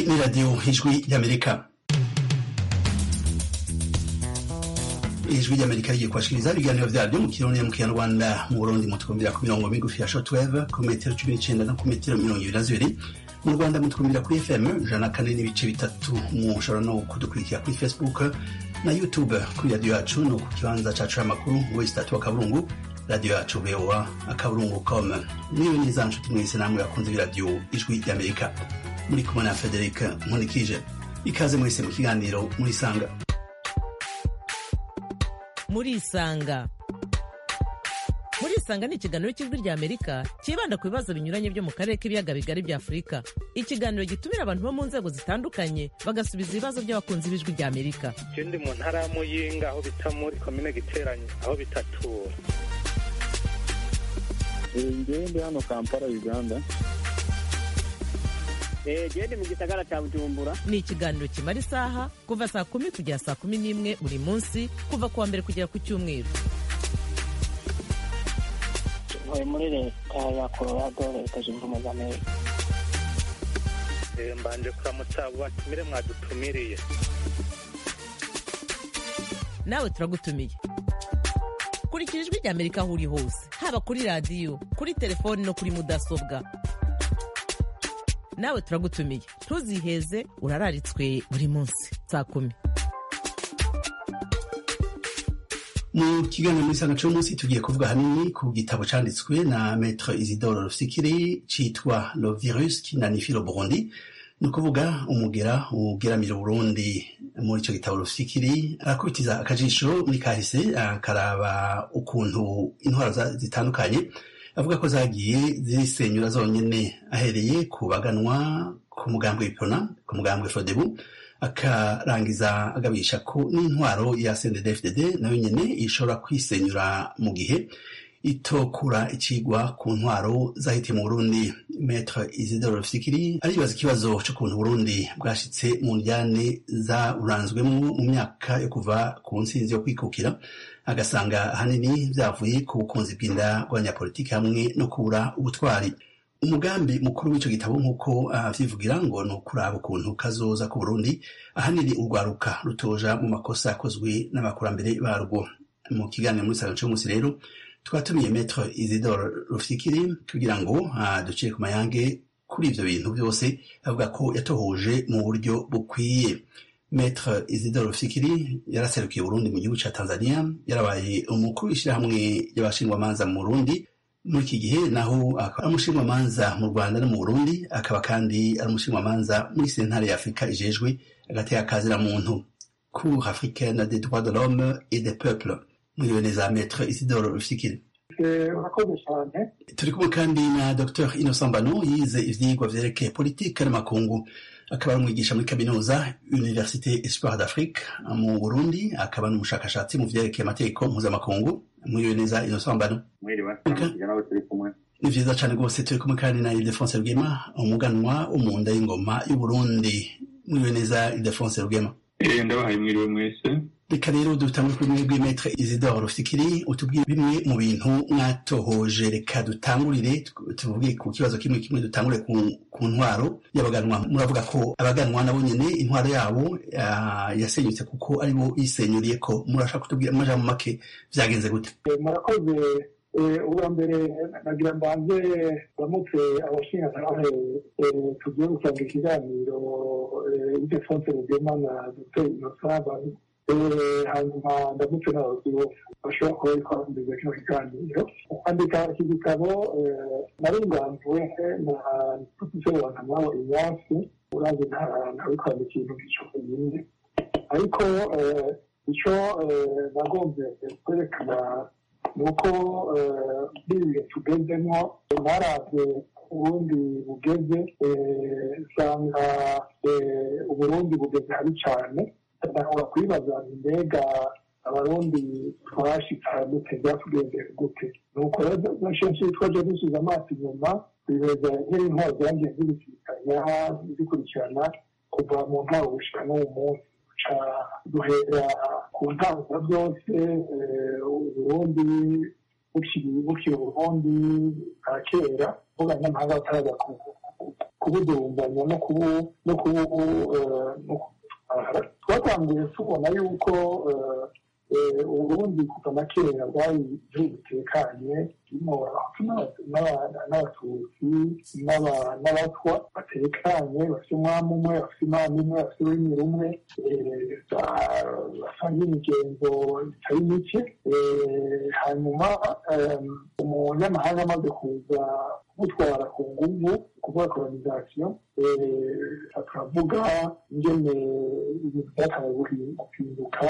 ni radiyo ijwi ry'amerika ijwi ry'amerika rigiye kubashikiriza ibiganiro vyaryo mu kirundi mu kinyarwanda mu burundi mutwumvira ku mirongo migufi ya shortwave ku metero cumi n'icenda no ku metero mirongo ibiri na zibiri mu rwanda mutwumvira kuri fm ijana na kane n'ibice bitatu mushobora no kudukurikira kuri facebook na youtube kuri radiyo yacu no ku kibanza cacu c'amakuru wesi tatu wa kaburungu radiyo yacu voa akaburungu com niyo neza nshuti mwese namwe bakunze b'iradiyo ijwi ry'amerika muri kumwe na frederic nkunikije ikaze mwese mu kiganiro murisanga murisanga murisanga ni ikiganiro cy'ijwi rya amerika cyibanda ku bibazo binyuranye byo mu karere k'ibiyaga bigari bya afurika ikiganiro gitumira abantu bo mu nzego zitandukanye bagasubiza ibibazo by'abakunzi b'ijwi rya amerika je ndi mu ntara ya muyinga aho bita muri komine giteranye aho bitatura ngewe ndi hano kampala uganda gende mu gisagara cya bujumbura ni ikiganiro kimara isaha kuva saa kumi kugera saa kumi n'imwe buri munsi kuva ku wa mbere kugera ku cyumweru ntuye muri leta ya colorado leta zunze ubumwe za amerika Eh, mbanje kuramutsa abo batumire mwadutumiriye nawe turagutumiye kurikira ijwi rya amerika aho uri hose haba kuri radiyo kuri telefoni no kuri mudasobwa nawe turagutumiye ntuziheze urararitswe buri munsi saa kumi mu kiganiro muri sanga cy'umunsi tugiye kuvuga hanini ku gitabo canditswe na maître isidore rufikiri citwa le virus qui nanifie le burundi ni ukuvuga umugera ugeramira uburundi muri ico gitabo rufikiri arakubitiza akajisho muri kahise akaraba ukuntu intwaro za- zitandukanye avuga ko zagiye zisenyura zonyene ahereye ku baganwa ku mugambwe w'ipona ku mugambwe fodebu akarangiza agabisha ko n'intwaro ya CNDD-FDD nayo nyene ishobora kwisenyura mu gihe itokura ikigwa ku ntwaro zahitiye mu Burundi Maître Isidore Rufikiri aribaza ikibazo c'ukuntu Burundi bwashitse mu njyane zaburanzwemwo mu myaka yo kuva ku ntsinzi yo kwikukira agasanga ahanini vyavuye ku bukunzi bw'inda bw'abanyapolitiki hamwe no kubura ubutwari umugambi mukuru w'ico gitabo nk'uko avyivugira ngo ni ukuraba ukuntu kazoza ku burundi ahanini urwaruka rutoja mu makosa yakozwe n'abakurambere barwo mu kiganiro muri salo c'umunsi rero twatumiye metre isidore rufikiri kugira ngo ah, ducire ku mayange kuri ivyo bintu vyose avuga ko yatohoje mu buryo bukwiye metre isidore rufikiri yaraserukiye uburundi mu gihugu ca tanzania yarabaye umukuru w'ishirahamwe ry'abashingwamanza mu burundi muri iki gihe naho akaba ari umushingamanza mu rwanda no mu burundi akaba kandi ari umushingamanza muri sentare ya afurika ijejwe agateka kazira muntu cour africaine des droits de l'homme et des peuples mwiriwe neza maître isidore rufikiri urakoze cyane turi kumwe kandi na dr innocent mbano yize ivyigwa vyerekeye politike n'amakungu akaba ari umwigisha muri kaminuza université espoir d'afrique mu burundi akaba n'umushakashatsi mu vyerekeye amategeko mpuzamakungu mwiriwe neza innocent mbano mwiriwe Okay. tujya nawe turi kumwe ni vyiza cane rwose turi kumwe kandi na ildefonse rugema umuganwa wo mu nda y'ingoma y'uburundi mwiriwe neza ildefonse rugema Eh, ndabahaye mwiriwe mwese reka rero dutangure kuri mwebwe metre isidore rufikiri utubwire bimwe mu bintu mwatohoje reka dutangurire tu- tuvuge ku kibazo kimwe kimwe dutangure ku, ku ntwaro y'abaganwa muravuga ko abaganwa nabo nyene intwaro yabo ah, yasenyutse kuko aribo bisenyuriye ko murashaka kutubwira mu majambo make vyagenze gute Eh, murakoze Eh, ubwa mbere nagira mbanze bamutse abashinjacyaha tugiye gutanga ikiganiro idefonse rugema na dr innocent Bani. Eh, hanyuma ndamutse n'abayobozi bose bashobora kuba bari kwambuza kino kiganiro kwandika iki gitabo eh, naringanzuwe na profesor wankamabo inyasi urazi ntawe kwandika ibintu by'ico nyine ariko eh, icyo eh, nagombye kwerekana ni uko eh, muri ibi bihe tugezemo naravye uburundi bugeze eh, usanga eh, uburundi bugeze habi cane ndahora kwibaza nti mbega abarundi twashitse gute byatugendeye gute nuko rero kenshi twaje dusize amaso inyuma twiheza nk'intwaro zagiye zibisikanya zikurikirana kuva mu ntwaro gushika n'uwo munsi ca duhera ku ntango byose uburundi bukiri bukiri uburundi bwa kera abanyamahanga bataraza ku kubudumbanya no kubu no kubu eh, no kubutwara twatanguye tubona yuko eh, eh, uburundi kuva na kera bwari igihugu gitekanye kirimo abahutu n'aba- n'aba- n'abatutsi n'aba- n'abatwa batekanye bafite umwami umwe bafite imana imwe bafite ururimi rumwe eh, ba- basangiye imigenzo itari mike Eh, hanyuma eh, umunyamahanga amaze kuza kumutwara ku nguvu kuvuga kolonisation tukavuga ingene ibintu byakabaye guhinduka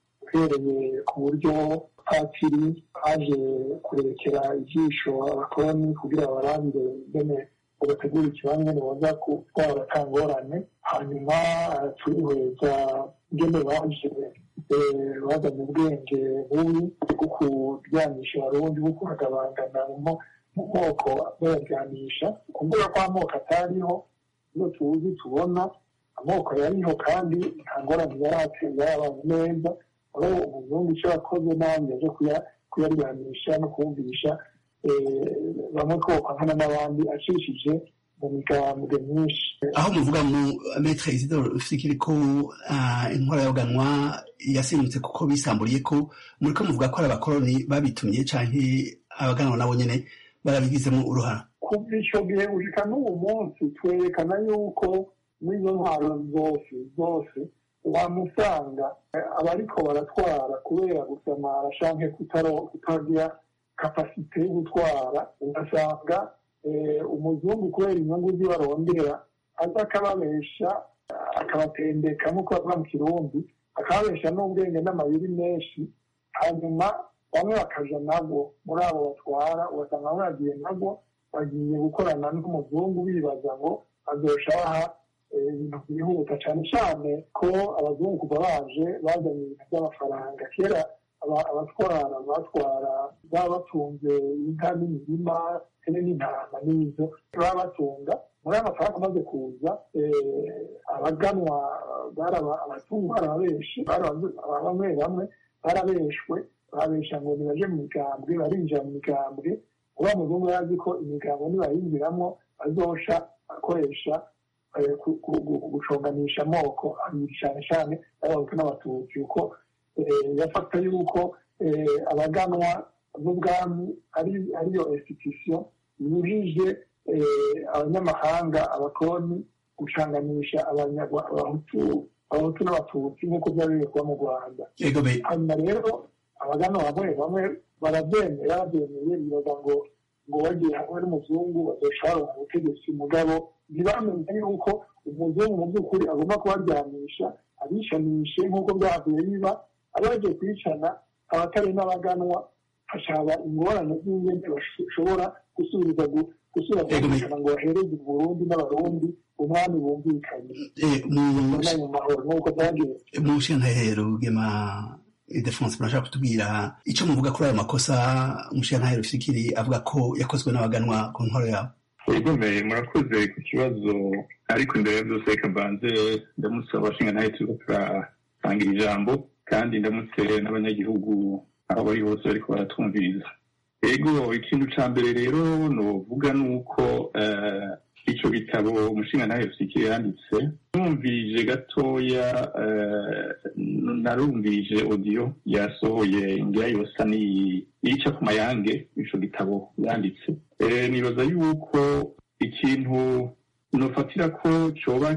uhereye ku buryo patiri aje kurekera ijisho abakoloni kugira barabire ingene ubategura ikibanza boza gutwara atangorane hanyuma eh, turihweza ingene baje eh, bazanye ubwenge bubi bwo kuryanisha abarundi bwo kubagabangana mu mu moko bayaryamisha kuvuga ko amoko atariho iyo tuzi tubona amoko yariho kandi nta ngorane yari ateye yarabaye neza aho umuzungu icyo yakoze nabi yaje kuya- kuyaryamisha no kumvisha eh, bamwe kokankana n'abandi acishije mu migambwe myinshi aho muvuga mu metre isidore fikiri ko ah, intwara yoganwa yasimbutse kuko bisamburiye ko muriko muvuga ko ari abakoroni babitumye canke abaganwa nabo nyene barabigizemo uruhara kuva icyo gihe gushika n'ubu munsi twerekana yuko muri izo ntwaro zose zose wamusanga eh, abariko baratwara kubera gusamara canke kutaro- kutagira kapasite yo gutwara ugasanga eh, umuzungu kubera inyungu ziwe arondera aza akababesha akabatendeka nk'uko bavuga mu kirundi akababesha n'ubwenge n'amayeri menshi hanyuma bamwe bakaja nabo muri abo batwara ugasanga bamwe bagiye nabo bagiye gukorana n'umuzungu bibaza ngo azosha baha eh, ibintu byihuta cyane cyane ko abazungu kuva baje bazanye ibintu by'amafaranga kera aba- abatwara batwara baba batunze inka n'imirima hene n'intama n'izo baba batunga muri ayo mafaranga amaze kuza eh, abaganwa bari aba- abazungu bari abenshi bari abazu- bamwe bamwe barabeshwe babesha ngo nibaje mu migambwe barinjira mu migambwe uba muzungu yazi ko imigambwe nibayinjiramo azosha akoresha eh, ku- ku- gu- guconganisha amoko abiri cyane cyane y'abahutu n'abatutsi kuko eh, yafata yuko eh, abaganwa b'ubwami ari ariyo institution yujije eh, abanyamahanga abakoloni gucanganisha abanyagwa- abahutu abahutu n'abatutsi nk'uko byari biri kuba mu rwanda ego be hanyuma rero abagana bamwe bamwe barabyemera babyemeye bibaza ngo ngo bagiye hamwe n'umuzungu bazoshobora mu butegetsi mugabo ntibamenye yuko umuzungu mu by'ukuri agomba kubaryamisha abishanishe nk'uko byavuye biba abagiye kwicana abatari n'abaganwa hashaba ingorane z'ingene bashobora gusubiza gu- gusubira kumvikana ngo bahereze uburundi n'abarundi umwami bumvikanye eh, mu ubona mu mahoro nk'uko byagiye mu nshyantahero rugema idefonse murashaka kutubwira icyo muvuga kuri ayo makosa umushyantahero fikiri avuga ko yakozwe n'abaganwa ku ntwaro yabo Egomeye murakoze ku kibazo ariko imbere ya byose reka mbanze ndamutse abashinga nawe turiko turasangira ijambo kandi ndamutse n'abanyagihugu aho bari hose bariko baratwumviriza ego ikintu ca mbere rero novuga ni uko eh, ico gitabo umushinga nawe fikiri yanditse numvirije gatoya eh, narumvirije audio yasohoye ngira yosa niyica ku mayange ico gitabo yanditse Eh, nibaza yuko ikintu nofatira ko coba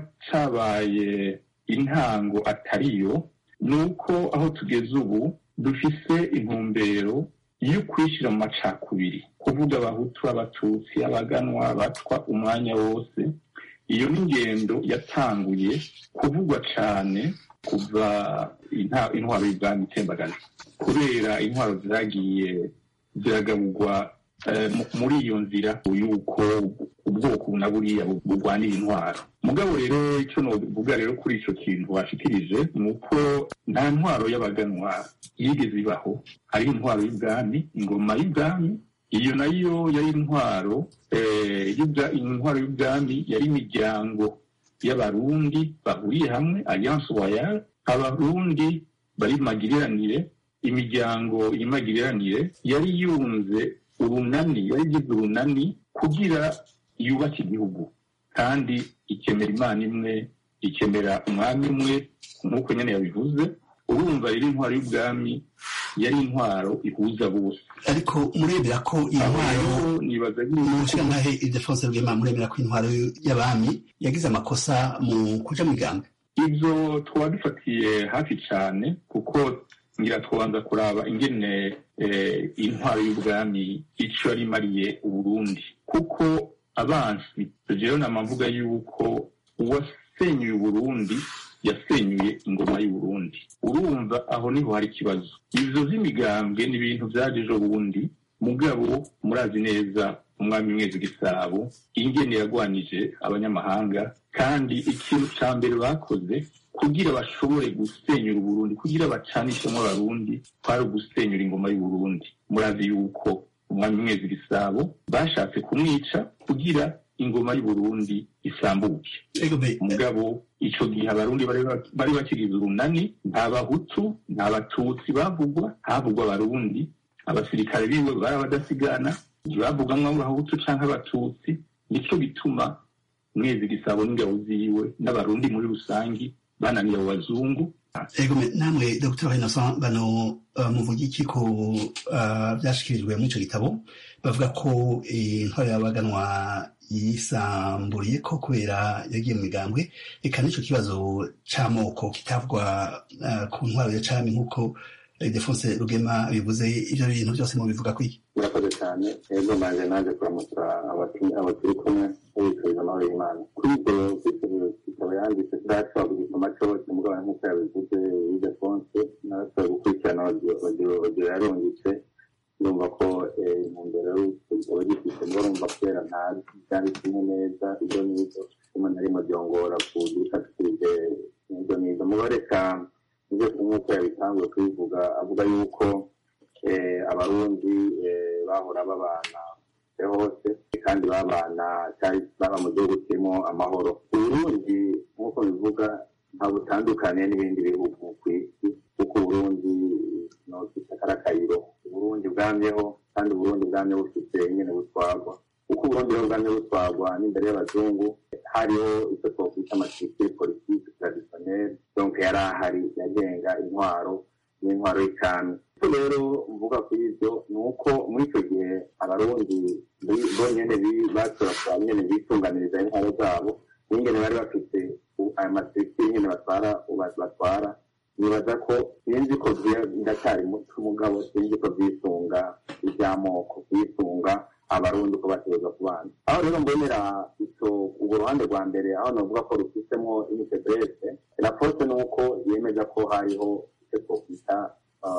cabaye intango atariyo ni uko aho tugeze ubu dufise intumbero yo kwishyira mu macakubiri kuvuga abahutu abatutsi abaganwa batwa umwanya wose iyo ni ingendo yatanguye kuvugwa cane kuva inta- intwaro y'ubwami itembagaje kubera intwaro zagiye ziragaburwa eh, mu- muri iyo nzira yuko ubwoko na buriya bu- burwanira intwaro mugabo rero icyo novuga rero kuri ico kintu washikirije ni uko nta ntwaro y'abaganwa yigeze ibaho hari intwaro y'ubwami ingoma y'ubwami iyo nayo yari intwaro eh, y'ubwa- intwaro y'ubwami yari imiryango y'abarundi bahuriye hamwe alliance royale abarundi bari mu magiriranire imiryango y'imagiriranire yari yunze urunani yari igize urunani kugira yubake igihugu kandi ikemera imana imwe ikemera umwami umwe nk'uko nyine yabivuze urumva rero intwaro y'ubwami yari intwaro ihuza bose ariko murebera ko iyi aho ntwaro rero nibaza mu yuko nshingantahe idefonse rwema murebera ko intwaro y'abami yagize amakosa mu kuja mu migambi ibyo twaba dufatiye hafi cyane kuko ngira twabanza kuraba ingene eh, intwaro y'ubwami icyo yari imariye uburundi kuko abansi rero namavuga yuko uwasenyuye uburundi yasenyuye ingoma y'uburundi urumva aho niho hari ikibazo ivyo vy'imigambwe ni ibintu vyaje ejo bundi mugabo murazi neza umwami mwezi gisabo ingene yagwanije abanyamahanga kandi ikintu ca mbere bakoze kugira bashobore gusenyura uburundi kugira bacanishemo abarundi kwari ugusenyura ingoma y'uburundi murazi yuko umwami mwezi gisabo bashatse kumwica kugira ingoma y'uburundi isambuke ego be mugabo ico gihe abarundi bari ba- bari bakigize urunani nta bahutu nta batutsi bavugwa havugwa abarundi abasirikare biwe bari abadasigana ntibavugamwo abahutu canke abatutsi nico gituma mwezi gisabo n'ingabo ziwe n'abarundi muri rusangi bananiye abo bazungu ego me namwe dr innocent bano uh, muvuga iki ko uh, vyashikirijwe muri ico gitabo bavuga ko eh, intwaro y'abaganwa yisamburiye ko kubera yagiye mu migambwe eka n'ico kibazo c'amoko kitavugwa uh, ku ntwaro ya cami nk'uko eh, defonse rugema bivuze ivyo bintu vyose mubivuga kwiki murakoze cyane ego naje naje kuramutsa abatu- abo turi kumwe babifuriza amahoro y'imana kuri ibyo kwitegereza ikaba yanditse tudashobora kugisoma cyose mugabo nk'uko yabivuze idefonse narashoboye gukurikirana audio audio audio yarungitse ndumva ko eh, intumbero y'igitabo gifite ngo urumva kubera ntazi byanditsemo neza ibyo n'ibyo rimwe na rimwe byongora kugifatishije ibyo n'ibyo mugabo reka ibyo nk'uko yabitanguye kubivuga avuga yuko eh, abarundi eh, bahora babana hose kandi babana cyari baba mu gihugu kirimo amahoro uburundi nk'uko bivuga nta butandukaniye n'ibindi bihugu ku isi kuko uburundi nokita karakayiro uburundi bwamyeho kandi uburundi bwamye bufite nyine butwagwa kuko uburundi rero bwamye butwagwa n'imbere y'abazungu hariho icyo twakwita amatirikire politiki traditionnelle donc yari ahari yagenga intwaro n'intwaro y'icami icyo rero mvuga kuri ibyo ni uko muri icyo gihe abarundi bi- bonyene bi- bashobora kuba nyene bitunganiriza intwaro zabo n'ingene bari bafite u- ayo matirikire nyene batwara uba- batwara nibaza ko sinzi ko vye- ndacyari muto mugabo sinzi ko vyisunga ivy'amoko vyisunga abarundi ko bategereza kubana aho rero mbonera ico urwo ruhande rwa mbere aho novuga ko rufitemo initebrese raporo ni uko yemeza ko hariho icyo twokwita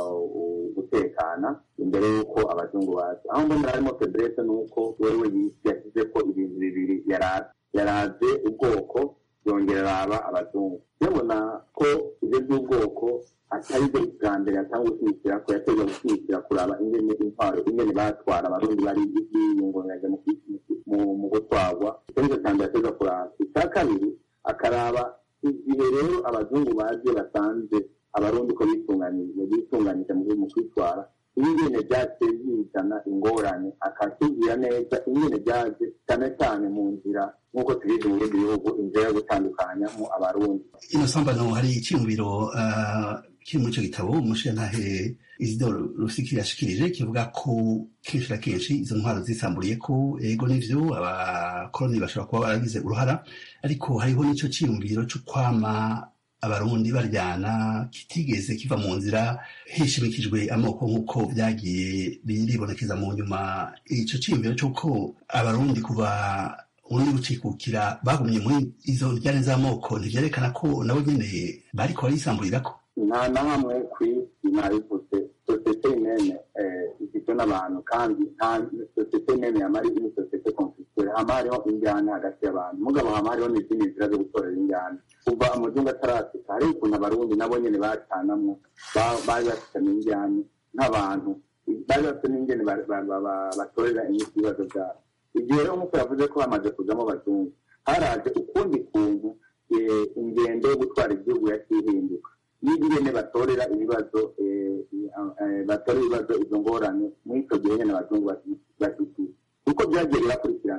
uh, gutekana imbere y'uko abazungu baza aho mbonera harimo febrese ni uko wewe yisi yashyize ko ibintu bibiri yaraze yaraze ubwoko yongera araba abazungu ndabona ko ibyo by'ubwoko atari byo bwa mbere atanga gushyigikira ko yateje gushyigikira kuraba ingene intwaro ingene batwara abarundi bari biyungunganya mu mu- mu gutwarwa icyo nicyo cya mbere ateza kuraba icya kabiri akaraba igihe rero abazungu baje basanze abarundi ko bitunganije bitunganije mu mu kwitwara ingene byaciye bizana ingorane akatubwira neza ingene byaje cyane cyane mu nzira nk'uko tubizi mu bindi bihugu inzira yo gutandukanyamo abarundi innocent bano hari icyumviro uh, kiri muri ico gitabo umushingantahe isidore rusikiri yashikirije kivuga ko kenshi na kenshi izo ntwaro zisamburiye ko ego n'ivyo abakoroni bashobora kuba baragize uruhara ariko hariho n'ico ciyumviro co kwama abarundi baryana kitigeze kiva mu nzira hishimikijwe amoko nk'uko vyagiye biribonekeza mu nyuma ico ciyumviro c'uko abarundi kuva ubundi gucikukira bagumye muri izo njyane z'amoko ntivyerekana ko nabo nyene bariko barisamburirako nta na hamwe ku isi nabivuze sosiyete imene igizwe n'abantu kandi nta sosiyete imene yamara ni sosiyete konfisitire hama hariho injyana hagati y'abantu mugabo hama hariho n'izindi nzira zo gutorera injyana kuva amazungu atarasika hariho ukuntu abarundi nabo nyene bacanamwo ba- bari bafitanye injyana nk'abantu bari bafite n'ingene ba- ba- ba- ba- batorera inyinshi ibibazo byabo igihe rero nk'uko yavuze ko hamaze kuzamo abazungu haraje ukundi kuntu eh, ingendo yo gutwara igihugu yakihinduka n'ingene batorera ibibazo eh, eh, batorera ibibazo izo ngorane muri icyo gihe nyine abazungu bashyigikiye kuko byagiye birakurikirana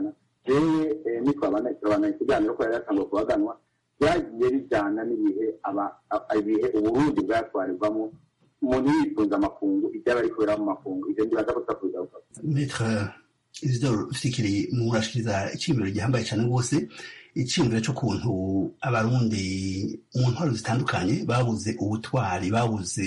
jewe eh, nitwabana turabana ikiganiro ko yari yatanguye kubaganwa byagiye bijyana n'ibihe aba- a- ibihe uburundi bwatwarirwamo umuntu yifuza amakungu ibyaba ari kubera mu makungu ibyo ndibaza ko tutakuza gukora Maître Isidore Fikiri murashikiriza iciyumviro gihambaye cyane rwose iciyumviro cy'ukuntu abarundi mu ntwaro zitandukanye babuze ubutwari babuze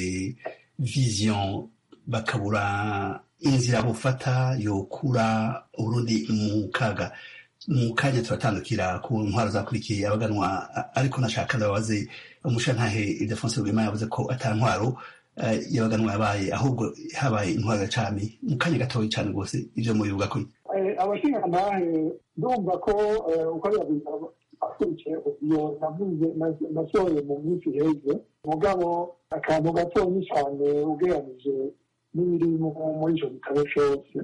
vision bakabura inzira bufata yokura urundi mu kaga mu kanya turatandukira ku ntwaro zakurikiye abaganwa a- ariko nashaka ndababaze umushantahe Ildefonse Rwema yavuze ko ata ntwaro eh, y'abaganwa yabaye ahubwo habaye intwaro ya cami mu kanya gatoya cyane rwose ivyo mubivuga ko abashingantahe ndumva ko eh, uko yabiza akurikiye iyo navuze na- nasohoye mu minsi iheze mugabo akantu gatonya cyane ugereranije n'ibiri mu- muri icyo gitabo cyose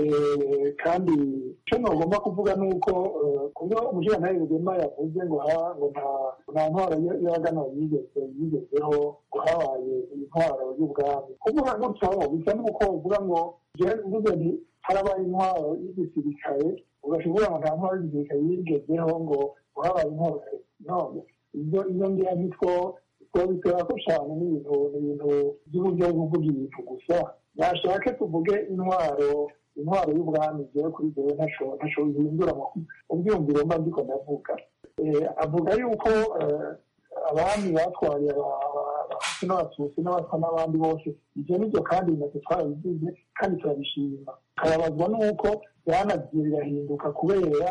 Eh, kandi icyo nagomba kuvuga ni uko eh, kubyo umushingantahe rugema yavuze ngo ha- ngo nta- nta ntwaro y- y'abagana yigeze yigezeho ngo habaye intwaro y'ubwami kuvuga gutyo bisa n'uko uvuga ngo jewe mvuze nti harabaye intwaro y'igisirikare ugashobora ngo nta ntwaro y'igisirikare yigezeho ngo ngo habaye intwaro none ibyo iyo ngira nitwo twabitera ko cyane n'ibintu n'ibintu by'uburyo bwo kuvuga ibintu gusa nashake tuvuge intwaro intwaro y'ubwami jewe kuri jewe ntaco ntaco bihindura mu ubyumviro mba ndiko ndavuga Eh, avuga yuko eh, abami batwaye aba- aba- abahutu n'abatutsi n'abatwa n'abandi bose ibyo nibyo kandi natwe twarabigize kandi turabishima karabazwa n'uko byanagiye birahinduka kubera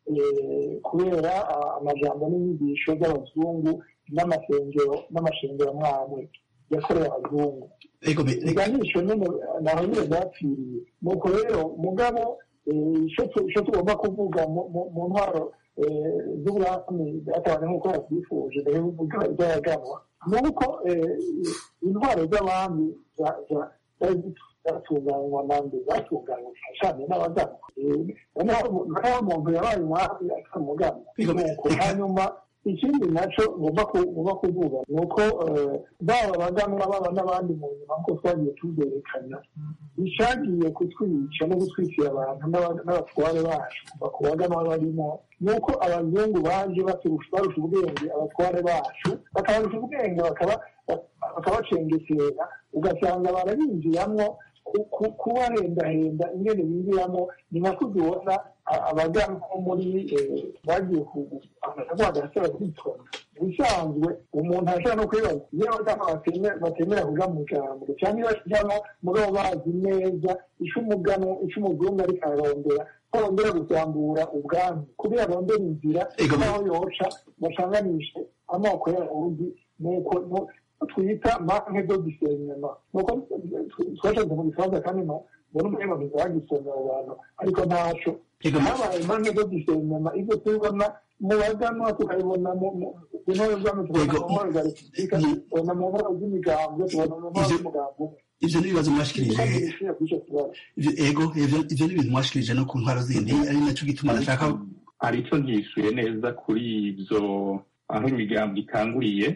eh, kubera ah, amajambo n'inyigisho z'abazungu n'amasengero n'amashengero amwamwe yakorewe abazungu ego me- reka- iganisho nyine naho nyine byapfiriye nuko rero mugabo eh, ico tu- ico tugomba kuvuga mu- mu- mu ntwaro eh, z'ubwami byatabane nk'uko yabyifuje mbere y'uvuga ibyayaganwa ni uko eh, intwaro z'abami za- za- zari zatunganywa nande zatunganywa cyane n'abaganwa Eh, noneho umuntu yabaye umwami akaba umuganwa Ego, nuko reka- hanyuma ikindi nacyo ngomba ku- ngomba kuvuga ni uko eh, baba abaganwa baba n'abandi mu nyuma nk'uko twagiye tubyerekana icyagiye kutwica no gutwikira abantu n'aba- n'abatware bacu kuva ku baganwa barimo ni uko abazungu baje baturusha barusha ubwenge abatware bacu bakabarusha ubwenge bakaba- bakabacengetera ugasanga barabinjiramo ku- ku- kubahendahenda ingene binjiramo ni nako tubona abagana nko muri eh, bagiye kugasaba kwitona ubusanzwe umuntu ashobora no kwibaza iyo abagana bateme- batemera kuja mu jambo cyangwa iyo bajamo mugabo bazi neza ico umugano ico umuzungu ariko ararondera ko arondera gusambura ubwami kugira arondera inzira Ego, n'aho yoca basanganishe amoko y'abarundi nuko nu- twita manke do disenyema nuko twashatse mu gifaransa kandi no mbona umuhema ntizagisomera abo bantu ariko ntaco ego me- habaye manke do disenyema ibyo tubibona mu baganwa tukabibona mu mu- ku ntore z'ubwami tubona Ego, mu ntore za repubulika mu- tubona mu ntore z'imigambwe tubona mu ntore Ivyo- z'umugambi umwe ivyo n'ibibazo mwashikirije kandi bishyuye kuri icyo kibazo Ivyo- ego ivyo ivyo ni ibintu mwashikirije no ku ntwaro zindi ari naco gituma nashaka hari icyo ntishyuye neza kuri ibyo aho imigambi ikanguriye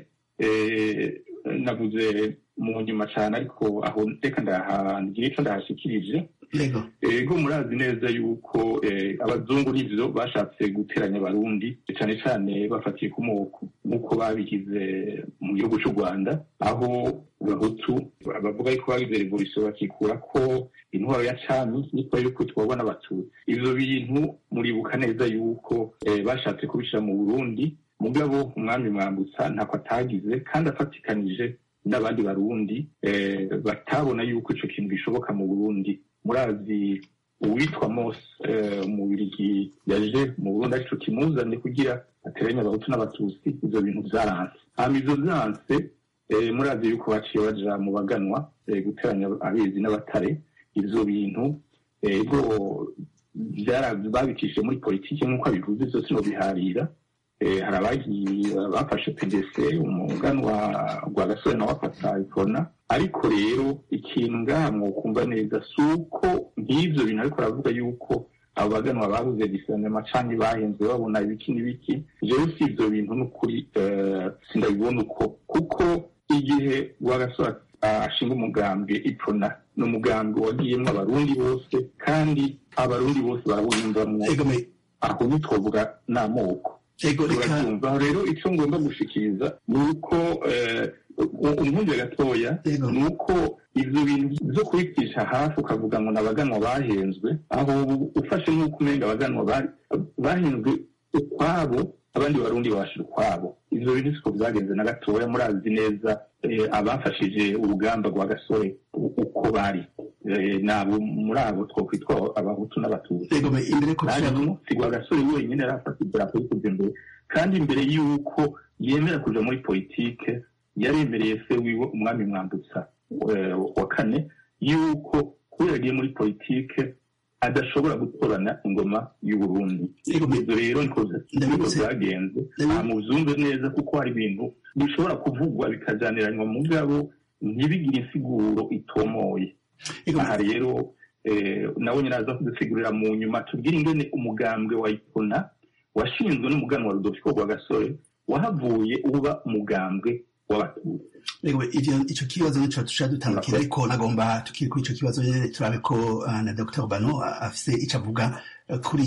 eh, navuze mu nyuma cyane ariko aho reka ndahangira icyo ndahashikirije ego ego murazi neza yuko eh, abazungu n'ivyo bashatse guteranya abarundi cyane cyane bafatiye ku moko nk'uko babigize mu gihugu cy'u rwanda aho abahutu bavuga yuko bagize revolution bakikura ko intwaro ya cami niko yuko tubabona abatutsi ivyo bintu muribuka neza yuko eh, bashatse kubishira mu burundi mugabo umwami mwambutsa ntako atagize kandi afatikanije n'abandi barundi eh, batabona yuko ico kintu gishoboka mu burundi murazi uwitwa mose eh, umubirigi yaje mu burundi arico kimuzanye kugira ateranye abahutu n'abatutsi ivyo bintu vyaranse hama ivyo vyanse eh, murazi yuko baciye baja mu baganwa eh, guteranya abezi n'abatare ivyo bintu ego vyara- babicishije muri politiki nk'uko abivuze vyose nobiharira Eh, hari abagiye bafashe pdc umuganwa rwa gasore nawe afata ikona ariko rero ikintu ngaha mwokumva neza si uko nk'ivyo bintu ariko aravuga yuko abo baganwa babuze disanema canke bahenze babona ibiki n'ibiki jewe si ivyo bintu n'ukuri eh, sindabibona uko kuko igihe rwa gasore ashinga umugambi ipfuna ni umugambi wagiyemwo abarundi bose kandi abarundi bose barawuyumvamwo ego me- aho ntitwovuga n'amoko ego reka turabyumva aho rero icyo ngomba gushikiriza ni uko umwumvire gatoya Yego. ni uko ibyo bintu byo kubicisha hafi ukavuga ngo ni abaganwa bahenzwe aho ubu ufashe nk'uko umenga abaganwa bari- bahenzwe ukwabo abandi barundi babashira ukwabo ibyo bintu siko byagenze na gatoya murazi neza eh, abafashije urugamba rwa gasore u- uko bari Eh, nabo muri abo twokwitwa abahutu n'abatutsi ego me- imbere ko tuja hanyuma sigwa gasore wenyine yari afata idarapo yo kuja imbere kandi imbere y'uko yemera kuja muri politike yaremereye se wiwe umwami mwambutsa eh, wa kane y'uko kubera agiye muri politike adashobora gutorana ingoma y'uburundi Yego, me- ibyo rero niko niko Ndabibutse- byagenze Ndabi- nta mubyumve neza kuko hari ibintu bishobora kuvugwa bikajyaniranywa mu ngabo ntibigire insiguro itomoye ego me- aha rero eh, nawe nyine aza kudusigurira mu nyuma tubwire ingene umugambwe wa ipona washinzwe n'umuganwa wa rudolfo rwa gasore wahavuye uba umugambwe w'abatutsi Ego, ivyo ico kibazo nico tusha dutandukira ariko nagomba tukiri kuri ico kibazo nyene turabe ko uh, na Dr. Bano uh, afise ico avuga uh, kuri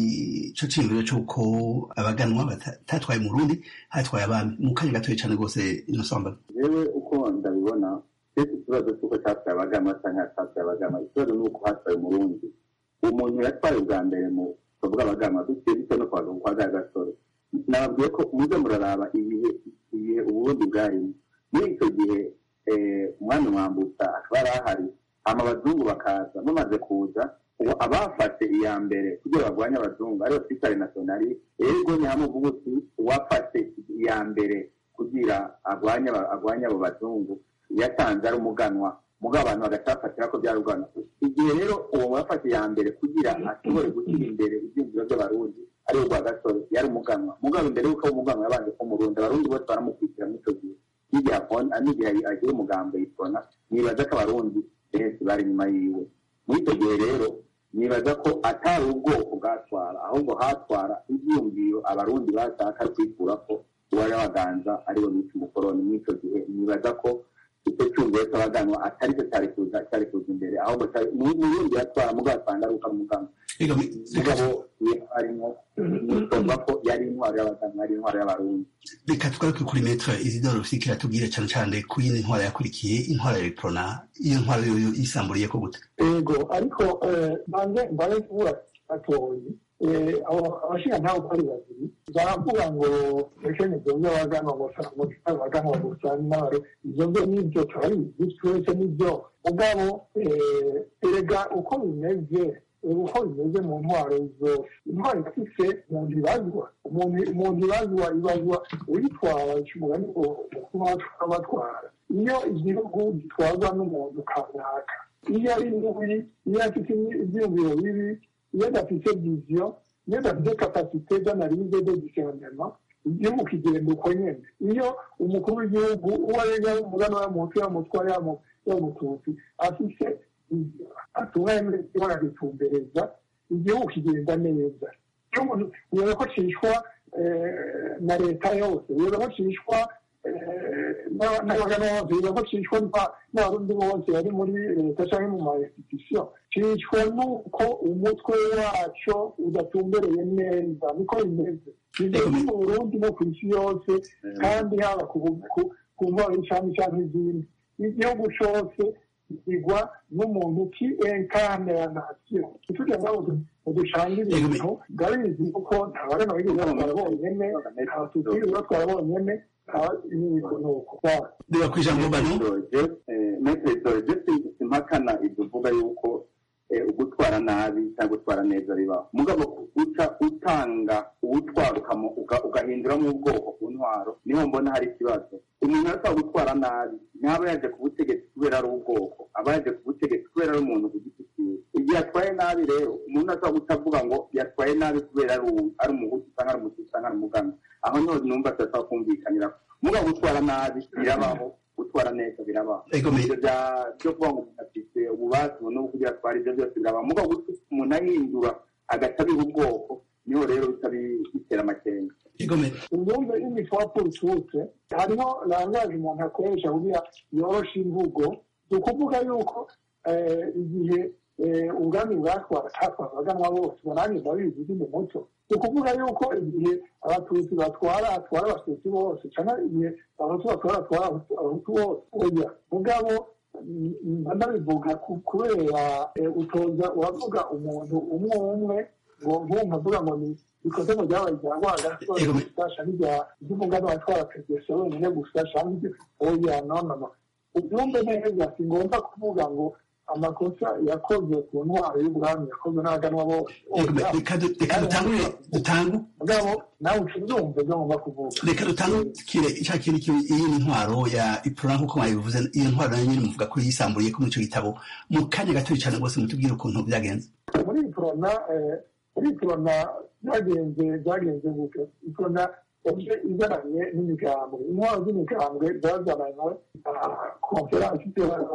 ico ciyumviro c'uko abaganwa batatwaye mu Burundi hatwaye abami mu kanya gatoya cane rwose inosamba yewe uko ndabibona ese ikibazo cy'uko cyatwaye abagama cyangwa cyatwaye abagama ikibazo ni uko hatwaye umurundi umuntu yatwaye ubwa mbere mu bavuga abagama duciye duce no kwaga kwa ga gasore nababwiye ko muze muraraba ibihe ibihe uburundi bwarimo muri icyo gihe eh, umwami mwambutsa akaba yari ahari hama abazungu bakaza bamaze kuza ubu abafashe iya mbere kugira barwanye abazungu ariyo twitare nasiyonali ego ni hamwe uvuga uti uwafashe iya mbere kugira arwanye aba- arwanye abo bazungu yatanze ari umuganwa mugabo abantu bagacafatira ko byari urwanda igihe rero uwo wafashe iya mbere kugira ashobore gushyira imbere ibyiyumviro by'abarundi ari urwa gasore yari umuganwa mugabo imbere y'uko aba umuganwa yabanje ko umurundi abarundi bose baramukurikira muri icyo gihe n'igihe akon- n'igihe agira umugambo yitona nibaza ko abarundi benshi bari inyuma yiwe muri icyo gihe rero nibaza ko atari ubwoko bwatwara ahubwo hatwara ibyiyumviro abarundi bashaka kwikura ko uwari waganza ariwe bita umukoroni muri icyo gihe nibaza ko icyo cyumviro cy'abaganwa atari cyo cyari kuza cyari kuza imbere ahubwo cyari n'ubundi yatwara mugabo asanga ari uko ari umuganwa ego me- mugabo iyo arimo nisomba ko yari intwaro y'abaganwa ari intwaro y'abarundi reka tugaruke kuri metre Isidore Rusiki atubwire cane cane ku yindi ntwara yakurikiye intwara ya Prona iyo ntwara yoyo yisamburiye ko gute ego ariko eh, banze mbaye kubura gatoyi eh, abo- abashinga ntawe uko ari babiri baravuga ngo ekene ibyo by'abaganwa gusa ngo abaganwa gusa n'abaro ibyo byo nibyo turabizi twese nibyo mugabo eh, erega uko bimeze eh, uko bimeze mu ntwaro zose intwaro ifise umuntu ibazwa umuntu umuntu ibazwa ibazwa uyitwara umugani mukuru w'abatwara iyo igihugu gitwarwa n'umuntu kanaka iyo ari mubi iyo afite ibyiyumviro bibi iyo adafite viziyo iyo adafite kapasite d'analyse de discernement igihugu kigenda uko nyene iyo umukuru w'igihugu uwo ari we umugana w'amuntu yamutwara yamututsi afise atunganye baragitumbereza igihugu kigenda neza iyo umuntu ubona ko cishwa eh, na leta yose ubona ko cishwa n'abagana bose ubona ko cishwa n'aba- n'abarundi bose bari muri leta cyangwa mu ma institution cishwa n'uko umutwe waco udatumbereye neza niko bimeze bimeze mu burundi no ku isi yose kandi haba ku ku- ku ntwaro y'icami cyangwa izindi igihugu cose igwa n'umuntu ki enkane ya nasiyo ntitujya ngaho ducanga ibintu ndabizi kuko ntabagana bigeze batwara bonyene abatutsi batwara bonyene niko nuko reba ku ijambo Bano metero dore simpakana ibyo uvuga yuko eh, ugutwara nabi cyangwa gutwara neza bibaho mugabo uca utanga uwutwara ukamo- uga- ugahinduramo ubwoko ku ntwaro niho mbona hari ikibazo umuntu ashobora gutwara nabi ntaba yaje ku butegetsi kubera ari ubwoko aba yaje ku butegetsi kubera ari umuntu ku giti cyiwe igihe yatwaye nabi rero umuntu ashobora kutavuga ngo yatwaye nabi kubera ari uwu- ari umuhutu cyangwa ari umututsi cyangwa ari umugana aho niho numva tudashobora kumvikanira mugabo gutwara nabi birabaho gutwara neza birabaho ego me- ibyo bya- byo kuvuga ngo umuntu afite ububasha no kugira atwara ibyo byose birabaho mugabo gutuma umuntu ahindura agaca abiha ubwoko niho rero bica bi- bitera amakenga ego me- imyumve y'imipfapfa ututse hariho langaje umuntu akoresha kugira yoroshe imvugo ni ukuvuga yuko eh, igihe ubwami bwatwara hatwara abaganwa bose nanjye ndabizi ndi mu muco ni ukuvuga yuko igihe abatutsi batwara atwara abatutsi bose cyangwa igihe abahutu batwara atwara abahutu bose oya mugabo ndabivuga kubera utoza uravuga umuntu umwe umwe ngo nkumva avuga ngo ni bikoze mu byabaye ibya rwagasore gusa cyangwa iby'umugani watwara perezida wenyine gusa cyangwa ibyo oya no no no ubyumve neza si ngombwa kuvuga ngo amakosa yakozwe ku ntwaro y'ubwami yakozwe n'abaganwa bose reka dutangure dutangu mugabo nawe ucubyumve ibyo ngomba kuvuga reka dutangukire icya kintu iyi ni intwaro ya ipura nk'uko mwabivuze iyo ntwaro nayo nyine muvuga ko yisamburiye ko muri icyo gitabo mu kanya gatoya cyane rwose mutubwire ukuntu byagenze muri iprona muri iprona byagenze byagenze gutyo iprona yaje izananye n'imigambwe intwaro z'imigambwe zazananywe konferansi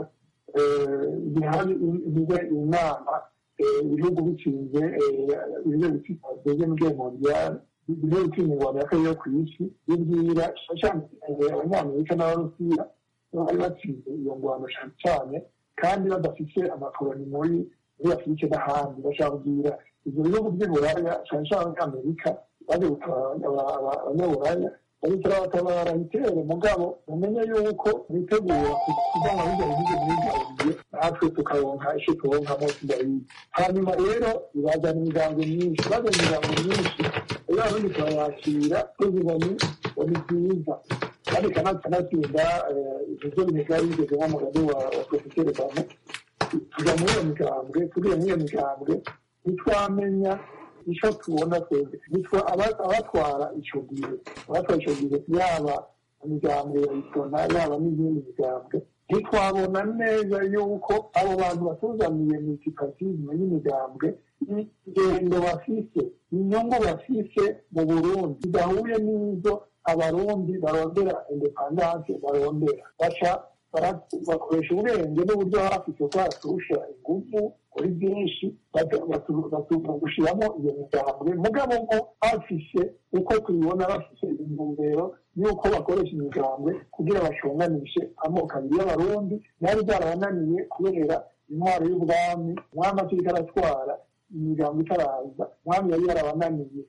bihari bibe inama ibihugu bikinze ibihe biteze mu rwego mondial ibihe bikinze ingwano ya kabiri yo ku isi bibwira cyane abanyamerika n'abarusiya bari batsinze iyo ngwano cyane cyane kandi badafite amakoroni muri muri afurika n'ahandi bashaka kubwira ibyo bihugu by'uburaya cyane cyane abanyamerika baje gutabara abanyaburaya babikora batabara itere mugabo mumenye yuko bitegura kuva mu bijya bihugu byigaburiye natwe tukaronka icyo turonkamo tudabizi hanyuma rero ibazana imigambi myinshi bazana imigambi myinshi rero abarundi turayakira tuvuga ni ngo ni byiza kandi kanatsinda ibyo bigari bigeze nk'umugani wa porofeseri bamo tuja muri iyo migambwe tugiye muri iyo migambwe ntitwamenya icyo tubona twebwe nitwa abatwara icyo gihe abatwara icyo gihe yaba imigambwe ya itona yaba n'izindi migambwe ntitwabona neza yuko abo bantu batuzaniye multipatisme y'imigambwe ingendo bafise inyungu bafise mu burundi zidahuye n'izo abarundi barondera independance barondera baca bakoresha ubwenge n'uburyo bafise ko baturusha ingufu kuri byinshi gushyiramo iyo migambwe mugabo ngo bafise uko tubibona bafise intumbero y'uko bakoresha imigambwe kugira bashunganishe amoko abiri y'abarundi byari byarabananiye kubera intwaro y'ubwami umwami akiriko aratwara imigambo itaraza umwami yari yarabananiye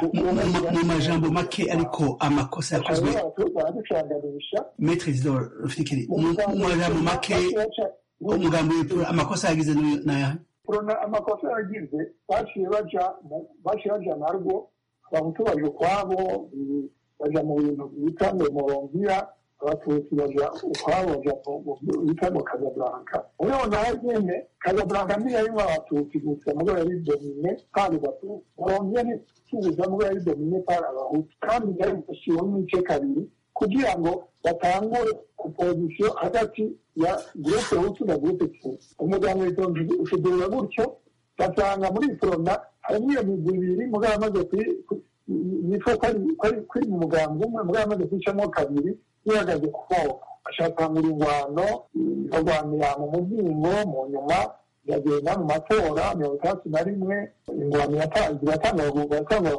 mu majambo make ariko amakosa yakozwe baraducanganisha metre zidoro rufikiri mu majambo make umugambi w'ipura amakosa yagize n'aya kurona amakosa yagize baciye baja baciye baja narwo abahutu baje ukwabo baja mu bintu bita ngo moronviya abatutsi baja ukwabo baja bita ngo kazablanka ureho naho nyene kazablanka ntiyarimwo abatutsi gusa mugo yari domine kandi batu moronviya ntitubuza mugo yari domine par abahutu kandi yari gushiwemo ibice kabiri kugira ngo batangure opozisiyo hagati ya gurupe hutu na gurupe tutsi umuryango witonze ushudurira gutyo basanga muri forona harimo iyo migwi ibiri mugabo amaze yitwa ko ari mu mugambi umwe mugabo amaze kwicamo kabiri yihagaze ku moko ashakangura ingwano barwanira mu muzingo mu nyuma iragenda mu matora mirongo itandatu na rimwe ingwano iratangura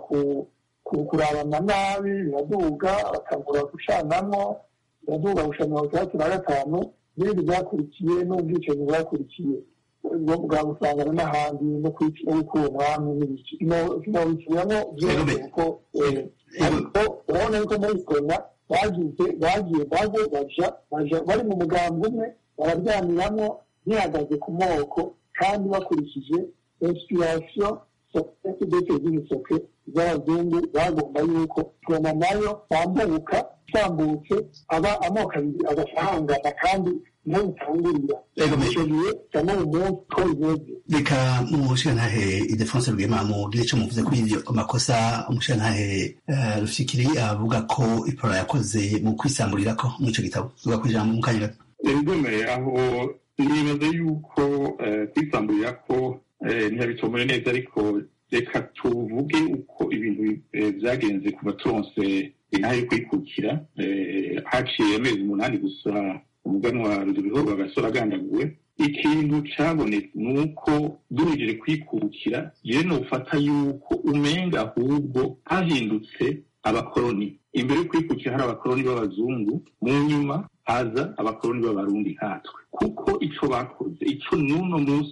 kurabana nabi biraduga batangura gucanamwo biraduga gushira mirongo itandatu na gatanu n'ibindi byakurikiye n'ubwicanyi bwakurikiye bwa gusangana n'ahandi no gukura umwami n'ibiki sinabikiramo byose kuko ariko urabona yuko muri kona bagize bagiye baje baja baja bari mu mugambi umwe bararyamiramwo bihagaze ku moko kandi bakurikije inspiration sosiyete dete z'imisoke z'abazungu bagomba yuko tubona nayo bambuka itambutse aba amoko abiri agafahangana kandi niho bitangurira icyo gihe cyangwa mu munsi ko bimeze reka umushirantahe idefonse rwema mugire icyo muvuze kuri ibyo makosa umushirantahe rufikiri avuga ko ipora yakoze mu kwisamburira ko muri icyo gitabo tuvuga ku ijambo mu kanya gato ibigomeye aho nibaza yuko kwisamburira ko ntiyabitomore neza ariko reka tuvuge uko ibintu byagenze ku baturonse intahe yo kwikukira haciye amezi umunani gusa umuganwa rudubiho bagasora agandaguwe ikintu cyabonetse ni uko duhejeje kwikukira yewe nufata yuko umenga ahubwo hahindutse abakoroni imbere yo kwikukira hari abakoroni b'abazungu mu nyuma haza abakoroni b'abarundi nkatwe kuko icyo bakoze icyo n'uno munsi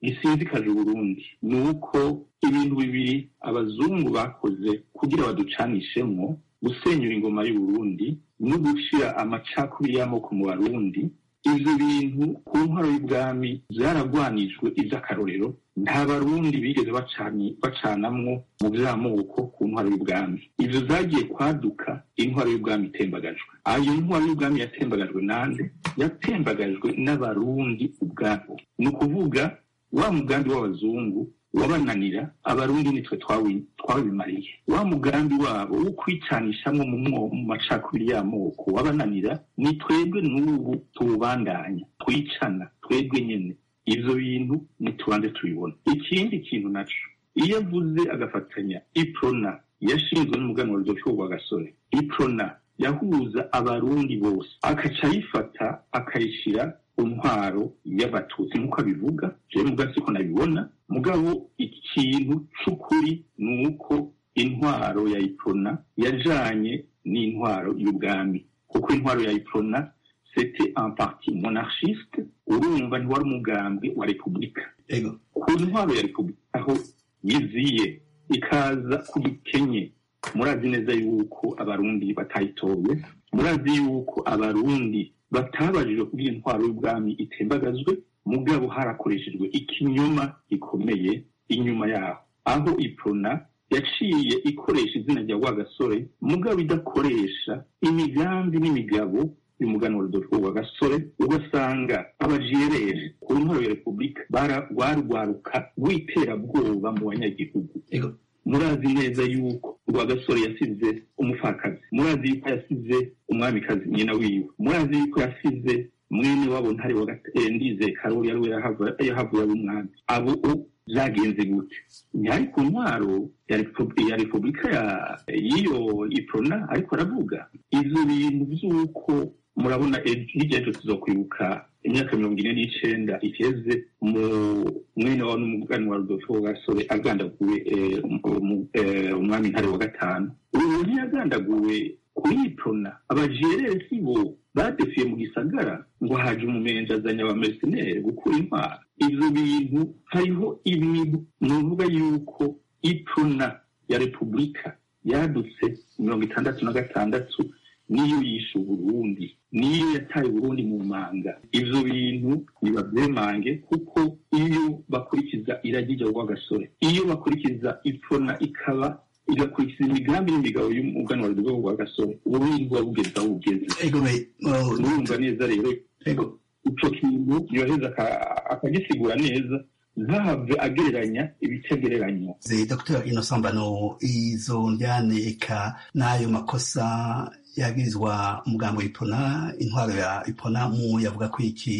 gisinzikaje uburundi ni uko ibintu bibiri abazungu bakoze kugira baducanishemwo gusenyura ingoma y'uburundi no gushira amacakubiri y'amoko mu barundi ivyo bintu ku ntwaro y'ubwami vyaragwanijwe ivy'akarorero nta barundi bigeze bacani bacanamwo mu vy'amoko ku ntwaro y'ubwami ivyo zagiye kwaduka intwaro y'ubwami itembagajwe ayo ntwaro y'ubwami yatembagajwe nande yatembagajwe n'abarundi ubwabo ni ukuvuga wa mugambi w'abazungu wabananira abarundi nitwe twawi- twabimariye wa mugambi wabo wo kwicanishamwo mu mwo- mu macakubiri y'amoko wabananira ni twebwe n'ubu tuwubandanya twicana twebwe nyene ivyo bintu nitubanze tubibona ikindi kintu naco iyo avuze agafatanya iprona yashinzwe n'umuganwa rudolfo rwa gasore iprona yahuza abarundi bose akaca ayifata akayishira intwaro y'abatutsi nk'uko abivuga jewe muga siko nabibona mugabo ikintu c'ukuri ni uko intwaro ya iprona yajanye n'intwaro y'ubwami kuko intwaro ya iprona c'était un parti monarchiste urumva ntiwari umugambi wa repubulika ego ku ntwaro ya repubulika aho yiziye ikaza ku gikenye murazi neza yuko abarundi batayitoye murazi yuko abarundi batabajijwe kugira intwaro y'ubwami itembagazwe mugabo harakoreshejwe ikinyoma gikomeye inyuma yaho aho iprona yaciye ikoresha izina rya rwagasore mugabo idakoresha imigambi n'imigabo y'umuganwa rudolfo rwagasore ugasanga abajereje ku ntwaro ya repubulika bara- barwaruka rw'iterabwoba mu banyagihugu ego murazi neza yuko rwagasore yasize umupfakazi murazi yuko yasize umwamikazi nyina wiwe murazi yuko yasize mwene wabo ntare wa Gate- eh, ndize karori yari yahava- yahavuye ari umwami abo o- vyagenze gute ntihari ku ntwaro ya Repu- ya repubulika ya- y'iyo iprona ariko aravuga ivyo bintu vy'uko murabona ejo- hirya y'ejo tuzokwibuka imyaka mirongo ine n'icenda iheze mu mwene wa n'umugani wa rudolfo gasore agandaguwe eh, mu- eh, umwami ntare wa gatanu ubu ntiyagandaguwe kuri iprona abajerere si bo badefiye mu gisagara ngo haje umumenja azanye abamercenere gukura intwara ivyo bintu hariho ibintu nuvuga yuko iprona ya repubulika yadutse mirongo itandatu na gatandatu niyo yishe uburundi niyo yataye uburundi mu manga ivyo bintu nibavyemange kuko iyo bakurikiza iragi rya rwagasore iyo bakurikiza ipfona ikaba igakurikiza imigambi n'imigabo y'umuganwa rwa rwagasore uburundi buba bugeze aho bugeze ego me oh, urumva neza rero ego ico kintu yoheza aka- akagisigura neza ntahave agereranya ibitagereranywa ze dr innocent mbano izo njyane eka n'ayo makosa yagirizwa umugambo w'ipona intwaro ya ipona mu yavuga ko iki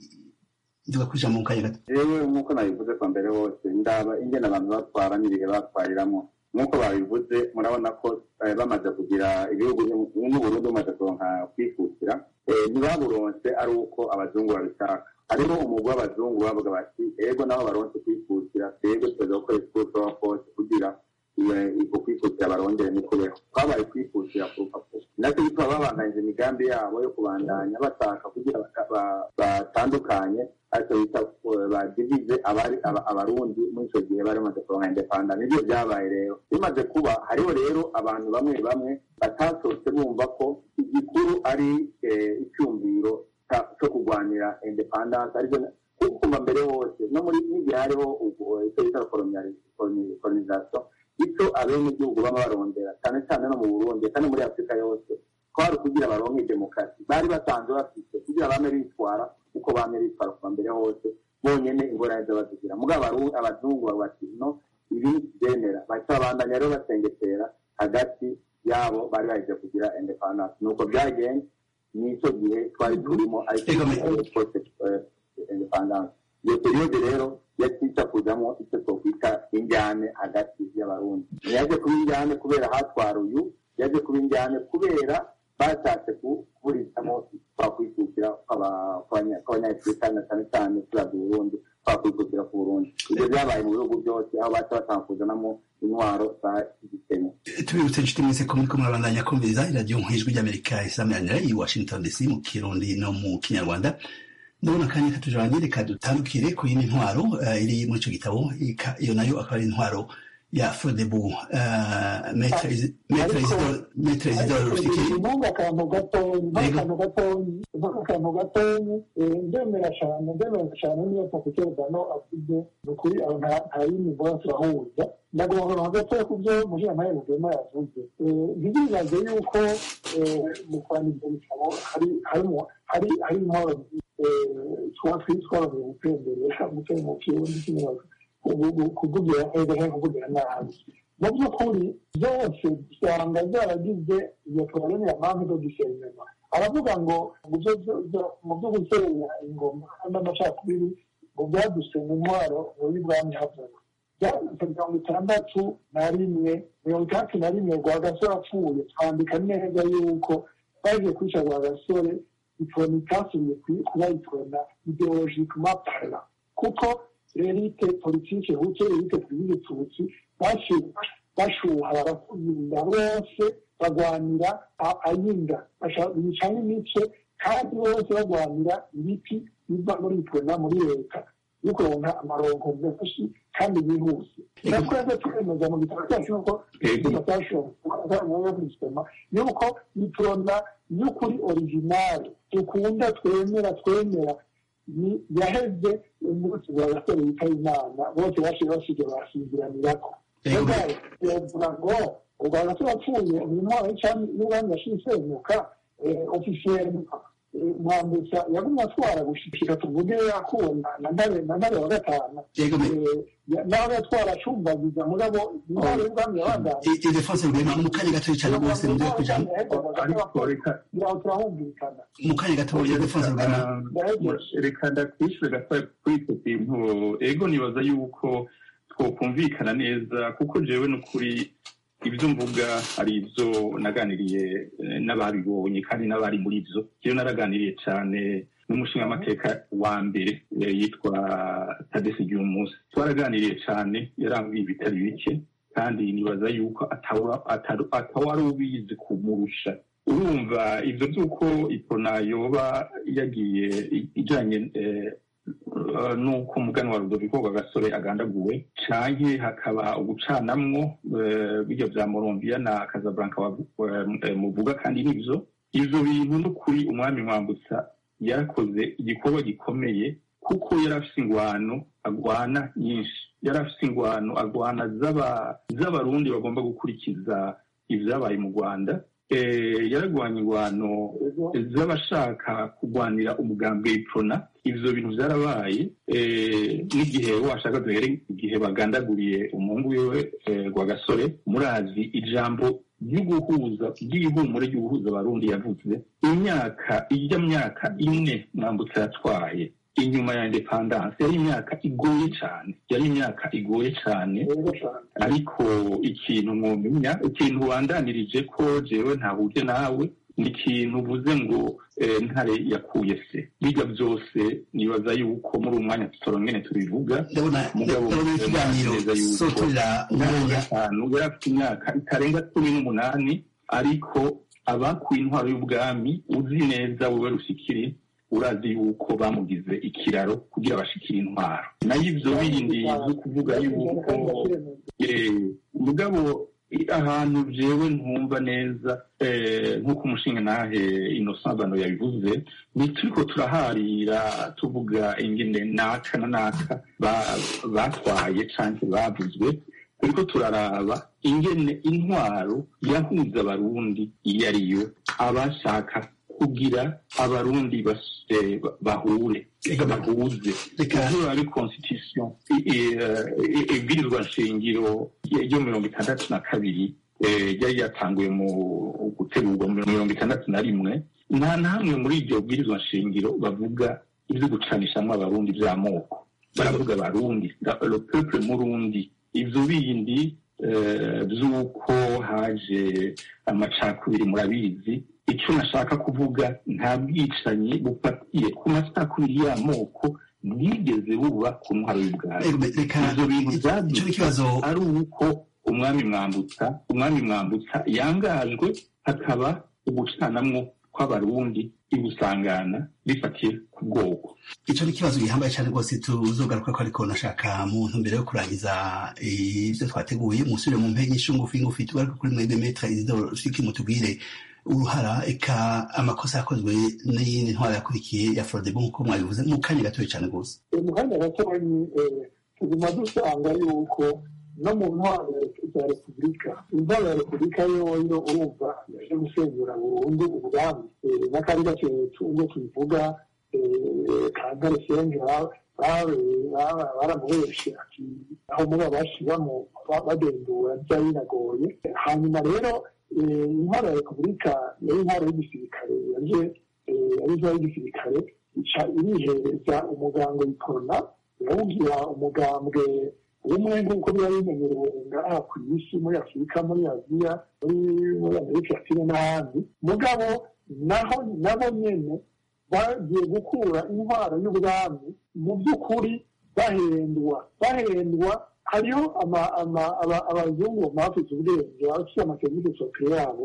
ivuga ko ijambo mu kanya gato yewe nk'uko nabivuze kwa mbere hose ndaba ingene abantu batwara n'ibihe batwariramo nk'uko babivuze murabona ko eh, bamaze kugira ibihugu n'uburundi bumaze kuronka kwikukira eh, ntibaburonse ari uko abazungu babishaka hariho umugwi w'abazungu bavuga bati ego nabo baronse kwikukira twebwe tuza gukoresha uko dushobora kose kugira iyo- uko kwikukira barondere nikubeho twabaye kwikukira ku rupapuro nacyo bituma babandanyije imigambi yabo yo kubandanya bashaka kugira baka- ba- batandukanye ariko bita eh, badivize abari aba- abarundi muri icyo gihe bari bamaze kuronka indepanda nibyo byabaye rero bimaze kuba hariho rero abantu bamwe bamwe batasohotse bumva ko igikuru ari eh, icyumviro ca- cyo kurwanira independance aribyo na- kuko kuva mbere hose no muri n'igihe hariho ubwo, icyo bita colonization icyo abenegihugu baba barondera cyane cyane no mu burundi kandi muri afurika yose kwari kugira baronke demokarasi bari basanzwe bafite kugira bame bitwara uko bame bitwara kuva mbere hose bonyene ingorane zo bazigira mugabo abaru- abazungu bavuga bati no ibi byemera bahita babandanya rero basengetera hagati yabo bari baheje kugira independence nuko byagenze n'icyo gihe twari turimo ariko Ego, me- independence iyo periyode rero yakica kujamo icyo twokwita injyane hagati y'abarundi ntiyaje kuba injyane kubera hatwara uyu yaje kuba injyane kubera bashatse ku- kuburizamo twakwikukira kw'aba- kw'abanya- kw'abanyafurika na cyane cyane turavye uburundi twakwikukira ku burundi ibyo byabaye mu bihugu byose aho baca batanga kuzanamo intwaro za gikenya tubibutse inshuti mwese ko muriko murabandanya kumviriza iradiyo nk'ijwi ry'amerika isameranira i washington dc mu kirundi no mu kinyarwanda ndabona akanya katujanye reka dutandukire ku yindi ntwaro eh, iri muri ico gitabo ika- iyo nayo akaba ari intwaro ya fodebu metre Isi- Maître Ariko- Isidore- Maître Isidore rufikiri ntunga akantu gatonyi ntunga Yego. akantu gatonyi ntunga akantu gatonyi eh, ndemera cyane ndemera cyane niyo pakiterdano avuze ni ukuri aho nta nta yindi mbona turahuza ndagomba hagatoya ku byo mujiramahera rugema yavuze Eh, ntibibaze yuko eh, mu kwandika ibitabo hari harimo hari hari intwaro twa twitwaraye gutemberera gutera mu kirundi kinyarwanda kuvugira neza cyangwa kuvugira nabi mu by'ukuri byose usanga zaragize iyo porogaramu ya mpamvu zo gusenya aravuga ngo mu byo- mu byo gusenya ingoma n'amacakubiri ngo byadusenye intwaro muri bwami havuga byanditse mirongo itandatu na rimwe mirongo itandatu na rimwe rwagasore apfuye twandika neza yuko bagiye kwica rwagasore iforoma itasubiye ku- kuba iforoma ideologikema parla kuko elite politike huke elite twizige tutsi bashyuha bashuha barakuzinda bose bagwanira a- ayinda Basha- bicamo imice kandi bose bagwanira ibiti biva muri iforoma muri leta yo kuronka amaronko menshi kandi yihuse natwebwe twemeza mu bitabo cyacu nuko tutashoboye yuko iforoma y'ukuri originale dukunda twemera twemera ni yaheze umunsi wa gasore witaba imana bose bashize basize basinziranirako Yego. yovuga ngo ubwa gasore apfuye uyu mwana w'icami n'ubwami yashize isenyuka ofisiyeri mwambutsa yagumye atwara gushikira tuvuge yakuwe na ntare na ntare wa gatanu yego me- Eh, ya- nawe yatwara acumbagiza mugabo intwaro y'ubwami yabandanye I- Ildefonse Rwema mu kanya gato cyane rwose mugiye kujamo ariko reka ngira turahumvikana mu kanya gato Ildefonse Rwema reka ndakwishyure gatoya kuri icyo kintu ego nibaza yuko twokumvikana neza kuko jewe n'ukuri ibyo mvuga hari ibyo naganiriye eh, n'ababibonye kandi n'abari muri byo jewe naraganiriye cyane n'umushingamateka wa mbere eh, yitwa tadesi ry'umunsi twaraganiriye cyane yarambwiye ibitari bike kandi nibaza yuko atawa- ataru- atawari ubizi kumurusha urumva ibyo by'uko ipona yoba yagiye i- ijanye eh, eh, n'uko umugani wa rudoviko rwagasore agandaguwe canke hakaba ugucanamwo eh, bijya vya morombiya na kazablanka wavu- eh, muvuga kandi nivyo ivyo bintu n'ukuri umwami mwambutsa yarakoze igikorwa gikomeye kuko yari afise ingwano agwana nyinshi yari afise ingwano agwana z'aba- z'abarundi bagomba gukurikiza ivyabaye mu rwanda Eh, yaragwanya ingwano z'abashaka kurwanira umugambi w'ipfuna ivyo bintu vyarabaye eh, n'igihe washaka duhere igihe bagandaguriye umuhungu wiwe eh, rwagasore murazi ijambo ry'uguhuza ry'ihumure ry'uguhuza abarundi yavuze imyaka ijya myaka ine mwambutsa yatwaye inyuma ya independance yari imyaka igoye cyane yari imyaka igoye cyane rero cyane ariko ikintu mwumenya ikintu wandanirije ko jewe ntahuje nawe ni ikintu uvuze ngo eh, ntare yakuye se biga byose nibaza yuko muri uwo mwanya tutorongene tubivuga ndabona Mugabo, ndabona ikiganiro neza yuko sotorera umwanya gatanu yari afite imyaka itarenga cumi n'umunani ariko abakuye intwaro y'ubwami uzi neza wowe rushikiri urazi yuko bamugize ikiraro kugira bashikire intwaro nayo ivyo bindi zo kuvuga yuko Eh, mugabo i- ahantu jewe ntumva neza eh, nk'uko umushinga nahe innocent bano yabivuze ni turiko turaharira tuvuga ingene naka na naka ba- batwaye canke bavuzwe turiko turaraba ingene intwaro yahuza abarundi iyo ariyo abashaka kugira abarundi bas- eh, ba- bahure Ega, bahuze reka kuvura ari constitution i- i- eh, ibwirizwa nshingiro ryo mirongo itandatu na kabiri eh, ryari yatanguye mu gutegurwa mu mirongo itandatu na rimwe nta na hamwe muri iryo bwirizwa nshingiro bavuga ibyo gucanishamwo abarundi vy'amoko baravuga abarundi la- le peuple murundi ivyo bindi eh, vy'uko haje amacakubiri murabizi icyo nashaka kuvuga nta bwicanyi bufatiye ku macakubiri y'amoko bwigeze buba ku ntwaro y'ubwami Ego, reka ivyo bintu icyo ni vyadutse ikibazo ari uko umwami mwambutsa umwami mwambutsa yangajwe hakaba ugucanamwo kw'abarundi ibusangana bifatiye ku bwoko ico ni ikibazo gihambaye cyane rwose tuzogaruka ko ariko nashaka mu ntumbero yo kurangiza ivyo twateguye musubire mu mpenge nyinshi ngufi ngufi tugaruke kuri mwebwe metre isidoro shiki mutubwire uruhara eka amakosa yakozwe n'iyindi ntwara yakurikiye ya frodebo nk'uko mwabivuze mu kanya gatoya cyane rwose mu kanya gatoyi tuguma dusanga yuko no mu ntwaro za repubulika intwaro ya repubulika yoyo urumva yaje gusenyura burundu ubwami n'akari gake ubwo tubivuga kangare senga baramuheshe ati aho muri abashiramo badendura byari binagoye hanyuma rero intwaro ya repubulika yari intwaro y'igisirikare yaje yari intwaro y'igisirikare ica irihereza umugango yikorona irawugira umugambwe umwe nk'uko biba bimenyerewe ngaha ku isi muri afurika muri aziya muri amerika latine n'ahandi mugabo naho nabo nyene bagiye gukura intwaro y'ubwami mu by'ukuri bahendwa bahendwa hariho abazungu bafite ubwenge bafite amaserivisi sokere yabo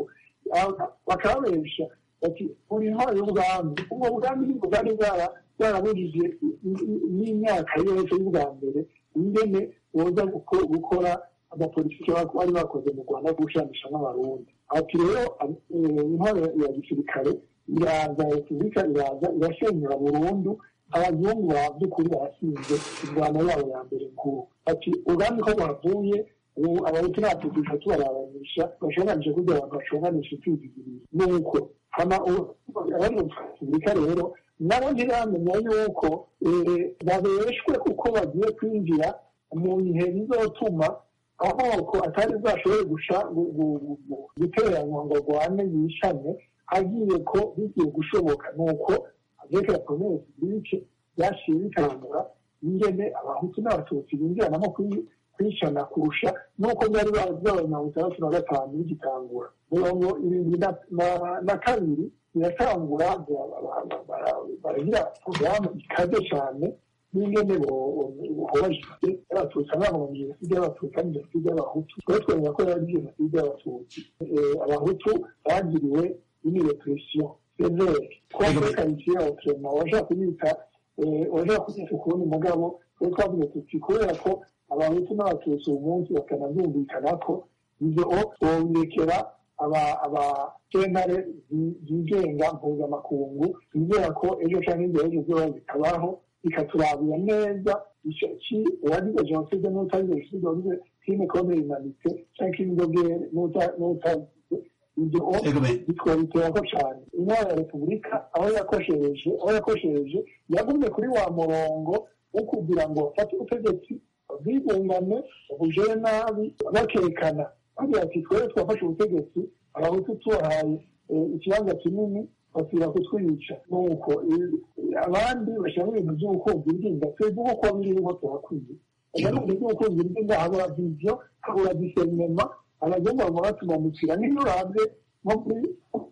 bakababesha bati buri ntwaro y'ubwami ubwo bwami nibwo bwari bwarabujije n'imyaka yose y'ubwa mbere ingene boza gukora amapolitiki bari bakoze mu rwanda gushanisha n'abarundi ati rero intwaro ya gisirikare iraza repubulika iraza irasenyura burundu abazungu ba by'ukuri barasinze indwano yabo ya mbere nkuru ati ubwami ko bwavuye ubu abahutu natugusha tubarabanisha bashonganisha kugira ngo bashonganishe twizigiriye nuko hama abari mu repubulika rero nabo ntiramenya yuko babeshwe kuko bagiye kwinjira mu bihe bizotuma amoko atari bwashobore gusha guteranywa ngo rwane yishane agiye ko bigiye gushoboka nuko avec la promesse bice byaciye bitangura ingene abahutu n'abatutsi binjiranamo kwishana kurusha nuko byari byabaye mirongo itandatu na gatanu bigitangura mirongo irindwi na kabiri biratangura baragira porogaramu ikaze cyane n'ingene bohorajwe y'abatutsi abana mu jenoside y'abatutsi ari jenoside y'abahutu twari twemera ko yari jenoside y'abatutsi abahutu bagiriwe une repression sévère contre qualifié autrement washaka kubita washaka kubita ukundi mugabo twari twavuze tuti kubera ko abahutu n'abatutsi uyu munsi bakanabyumvikana ko ibyo bobirekera abasentare zigenga mpuzamakungu bizera ko ejo cyangwa igihe ejo zoba bikabaho bikaturabira neza ki uwagize jenoside n'utagize jenoside wagize crime contre humanité cyangwa crime de guerre n'utagize ibyo bitwabiterako cyane intwaro ya repubulika aho yakoshereje aho yakoshereje yagumye kuri wa murongo wo kugira ngo bafate ubutegetsi bwigungane bujere nabi bakekana bagira ati twere twafashe ubutegetsi abahutu tubahaye ikibanza kinini basubira kutwica nuko abandi bashyiramo ibintu by'ubukunzi bw'inda twebwe uko biriho tuhakwiye ibintu by'ubukunzi bw'inda habura viziyo habura diserinema abazungu baguma batumamukira niyo urabye nko muri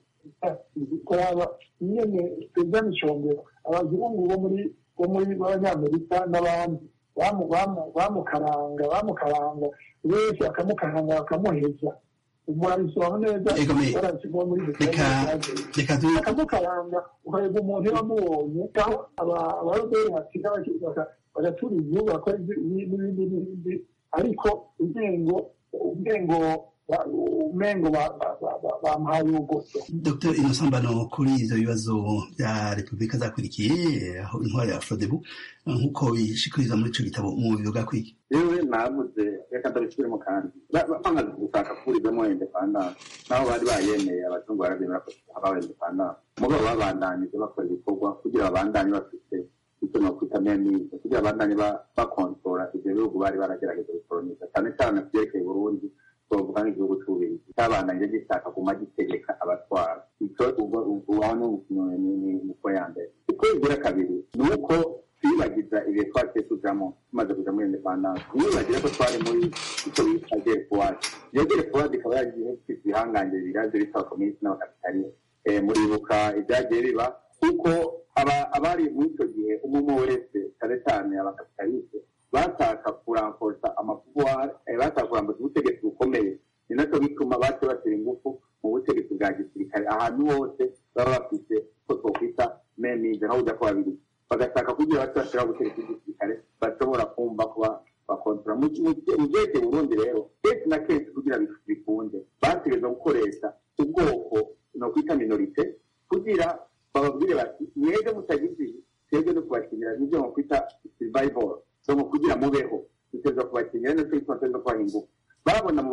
kuraba nyene perezida micombero abazungu bo muri bo muri b'abanyamerika n'abandi bamukaranga bamukaranga wese bakamukaranga bakamuheza umurabisobanura neza barasigwa muri bakamukaranga ukareba umuntu iyo wamubonye aho abaroberi basiga bagatura igihugu bakora n'ibindi n'ibindi ariko ubwengo ubwengo umengo bamuhaye ubugoso dr inosambano kuri ivyo bibazo bya repubulika zakurikiye aho intwaro ya frodebu nk'uko bishikiriza muri ico gitabo mu bivuga kwiki yewe navuze reka ndabisubiremo kandi bamaze gushaka kuburizamo independance naho bari bayemeye abazungu barabyemera ko habaho independance mugabo babandanije bakora ibikorwa kugira babandanye bafite icyo nokwita memize kugira babandanye bakontora ivyo bihugu bari baragerageza gukoloniza cyane cyane kuvyerekeye burundi twavuga nk'igihugu c'ububirigi cabandanye gishaka kuguma gitegeka abatwara ico aho ni uko ya mbere uko igira kabiri ni uko twibagiza ibihe twaciye tujamo tumaze kuja muri independance nibagira ko twari muri icyo bita gerefuwadi iyo gerefuwadi ikaba yagiye ifite ibihangange biraje bitaba kominisi n'abakapitalisite muribuka ibyagiye biba kuko abari muri icyo gihe umwe wese cyane cyane abakapitalisite bashaka kuramforsa amapuwari bashaka kuramforsa ubutegetsi bukomeye ni nacyo bituma bace batera ingufu mu butegetsi bwa gisirikare ahantu hose baba bafite ko twokwita memize nkaho ujya ku babiri bagashaka kugira bato bashobora gutereka igisirikare bashobora kumva kuba bakontora mu gihe burundi rero kenshi na kenshi kugira bikunde bategereza gukoresha ubwoko ni ukwita minorite kugira bababwire bati mwebwe mutagize twebwe no kubakinira nibyo mu kwita survival so mu kugira mubeho duteza kubakinira no twitwa tweza kubaha ingufu babona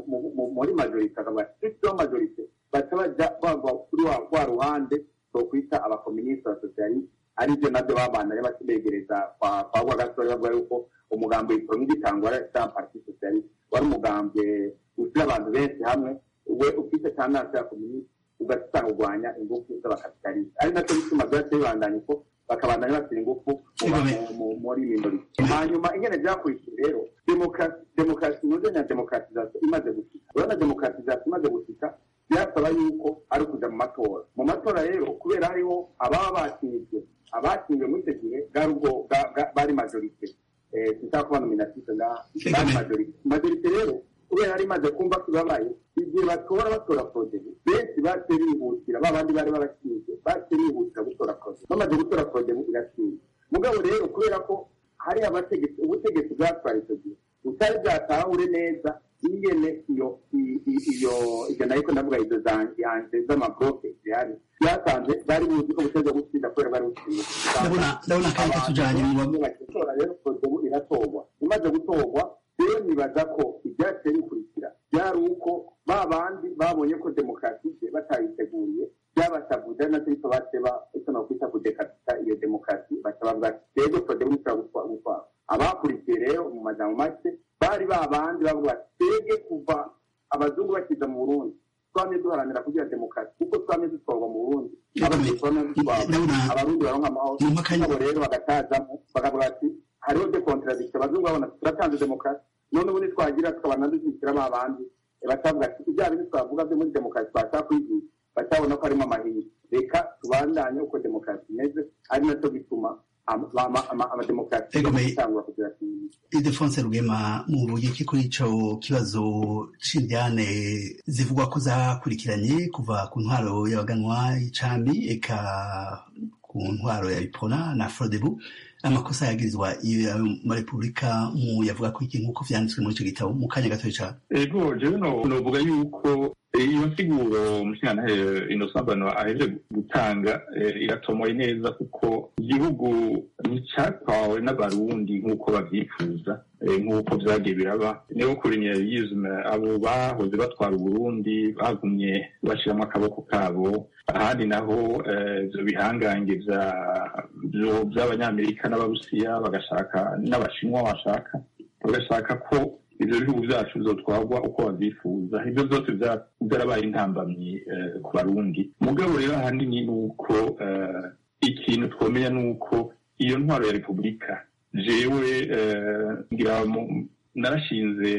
muri majorite akavuga ati majorite baca baja bava kuri wa ruhande twokwita abakominisiti abasosiyalisite aribyo nabyo babana rero bakibegereza kwa kwa gasore bavuga yuko umugambi w'ikoroni gitangwa ari sa parti socialiste wari umugambi ushyira abantu benshi hamwe we ufite tandansi ya kominisiti ugasanga urwanya ingufu z'abakapitalisite ari nacyo bituma byose bibandanya uko bakabandanya bashyira ingufu muri minorite hanyuma ingene byakurikiye rero demokarasi nuze na demokaratizasiyo imaze gushika urabona demokaratizasiyo imaze gushika byasaba yuko ari ukuja mu matora mu matora rero kubera hariho ababa batsinzwe abatsinzwe muri icyo gihe bwari ubwo bari majorite tutaba kuba nominatise ngaha bari majorite majorite rero kubera yari imaze kumva ko ibabaye igihe batora batora porodebu benshi baciye bihutira ba bandi bari babashinzwe baciye bihutira gutora porodebu bamaze gutora porodebu irashinzwe mugabo rero kubera ko hari abategetsi ubutegetsi bwatwara icyo gihe butari bwatahure neza ingene iyo iyo ibyo nariko ndavuga izo zanje z'amabloke zihari byasanze bari buzi ko buteza gutsinda kubera bari butsinda ndabona kandi tujanye mu batora rero porodebu iratorwa imaze gutorwa rero nibaza ko ibyaciye bikurikira byari uko ba bandi babonye ko demokarasi batayiteguriye byabasavuze nacyo bityo bateba icyo nakwita kudekatita iyo demokarasi bacabavuga ati rero porodebu ishobora gutwara abakurikiye rero mu majambo make bari ba bandi bavuga ati twebwe kuva abazungu bakiza mu burundi twamye duharanira kugira demokarasi kuko twamye dutwarwa mu burundi abarundi baronka amahoro nabo rero bagatazamo bakavuga ati hariho de contradiction abazungu babona turatanze demokarasi none ubundi twagira tukabana dushyikira ba bandi batavuga ati ibya bintu twavuga byo muri demokarasi twashaka kwigisha batabona ko harimo amahirwe reka tubandanye uko demokarasi imeze ari nacyo bituma amademokarasi atangura kugira idefonse rugema muvuge iki kuri ico kibazo c'indyane zivugwa ko zakurikiranye kuva ku ntwaro y'abaganwa y'icambi eka ku ntwaro ya bipona na frodebu amakosa yagirizwa muri repubulika mu yavuga ko iki nk'uko vyanditswe muri ico gitabo mu kanya gatoya cane ego jewe novuga yuko iyo nsiguro umushingantahe inosambano aheje gutanga iratomoye neza kuko igihugu nticyatwawe n'abarundi nk'uko babyifuza nk'uko byagiye biraba niyo kolonialisme abo bahoze batwara uburundi bagumye bashyiramo akaboko kabo ahandi naho ibyo bihangange by'abanyamerika n'abarusiya bagashaka n'abashinwa bashaka bagashaka ko ibyo bihugu byacu bizotwarwa uko babyifuza ibyo byose byarabaye intambamyi ku barundi mugabo rero ahanini ni uko ikintu twamenya ni uko iyo ntwaro ya repubulika jewe ngira narashinze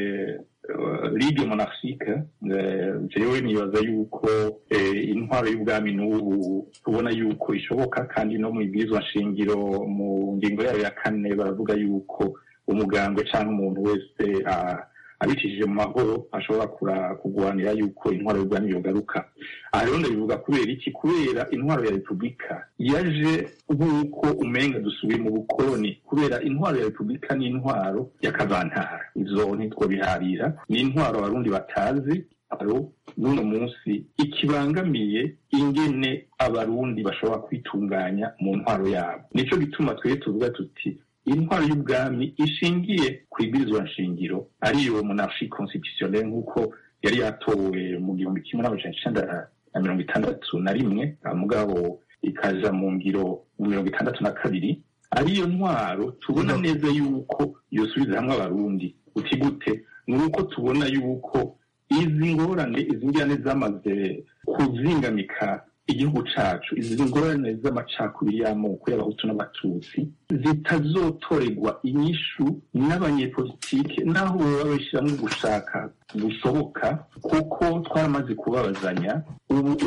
ligue monarchique jewe nibaza yuko intwaro y'ubwami n'ubu tubona yuko ishoboka kandi no mu ibwirizwa nshingiro mu ngingo yayo ya kane baravuga yuko umugambwe cyangwa umuntu wese abicishije mu mahoro ashobora kurwanira yuko intwaro y'ubwami yogaruka aha rero ndabivuga kubera iki kubera intwaro ya repubulika yaje nk'uko umenga dusubiye mu bukoloni kubera intwaro ya repubulika ni intwaro y'akavantara izo ntitwobiharira ni intwaro abarundi batazi aro n'uno munsi ikibangamiye ingene abarundi bashobora kwitunganya mu ntwaro yabo nicyo gituma twebwe tuvuga tuti intwaro y'ubwami ishingiye ku ibwirizwa nshingiro ariyo monarchie constitutionnelle nk'uko yari yatowe mu gihumbi kimwe n'amajana icenda na mirongo itandatu na rimwe mugabo ikaja mu ngiro mu mirongo itandatu na kabiri ariyo ntwaro tubona neza yuko yosubiza hamwe abarundi uti gute ni uko tubona yuko izi ngorane izi njyane zamaze kuzingamika igihugu cacu izi ngorane z'amacakubiri y'amoko y'abahutu n'abatutsi zitazotorerwa inyishu n'abanyepolitike naho baba babishyiramo gushaka gushoboka kuko twaramaze kubabazanya ubu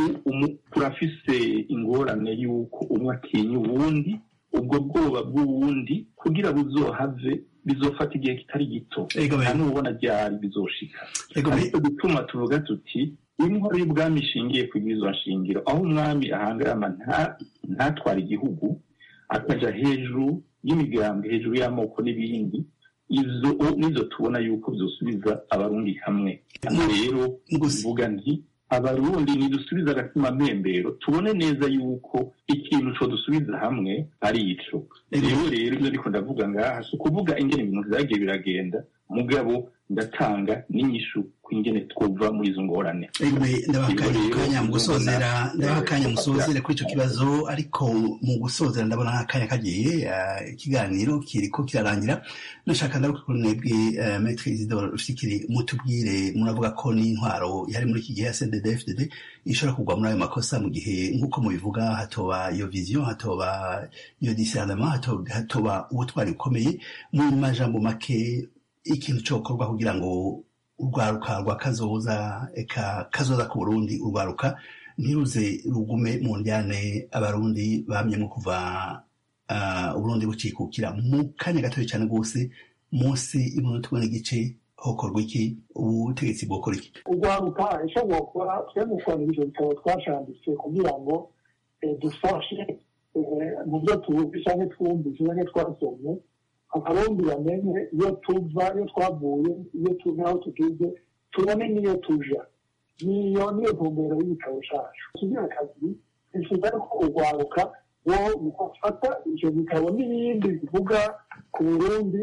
turafise ingorane y'uko umwe atinya uwundi ubwo bwoba bw'uwundi kugira buzohave bizofata igihe kitari gito nta n'ubona ryari bizoshika ariko gutuma tuvuga tuti intwaro y'ubwami ishingiye ku bw'izo nshingiro aho umwami ahangarama ntatwara igihugu akaja hejuru y'imigambwe hejuru y'amoko n'ibindi izo nizo tubona yuko zosubiza abarundi hamwe rero mvuga nti abarundi nidusubiza agatima mpembero tubone neza yuko ikintu co dusubiza hamwe ari ico rero rero ibyo ndiko ndavuga ngaha si ukuvuga ingene ibintu vyagiye biragenda mugabo ndatanga n'inyishu ku ingene twova muri izo ngorane ndabaha akanya mu gusozera ndabaha akanya musozere kuri ico kibazo ariko mu gusozera ndabona nk'akanya kagiye ikiganiro kiriko kirarangira nashaka ndaruka kuri mwebwe metre isidore rufikiri mutubwire muravuga ko n'intwaro yari muri iki gihe ya cddfdd ishobora kugwa muri ayo makosa mu gihe nk'uko mubivuga hatoba iyo vision hatoba iyo discernement hatoba ubutwari bukomeye mu majambo make ikintu cokorwa kugira ngo urwaruka rwa kazoza eka kazoza ku burundi urwaruka ntiruze rugume mu njyane abarundi bamyemo kuva uburundi bucikukira mu kanya gatoya cyane rwose munsi y'umunota umwe n'igice hokorwa iki ubutegetsi bwokora iki urwaruka icyo bwokora twe gukora ibyo bitabo twashambitse kugira ngo dufashe mu byo tuzi cyangwa twumvise cyangwa twasomye abarundi bamenye iyo tuva iyo twavuye iyo tuva aho tugeze tubone n'iyo tuja niyo niyo ntumbero y'ibitabo cyacu kigira kabiri twifuza ko urwaruka wo gufata icyo bitabo n'ibindi bivuga ku burundi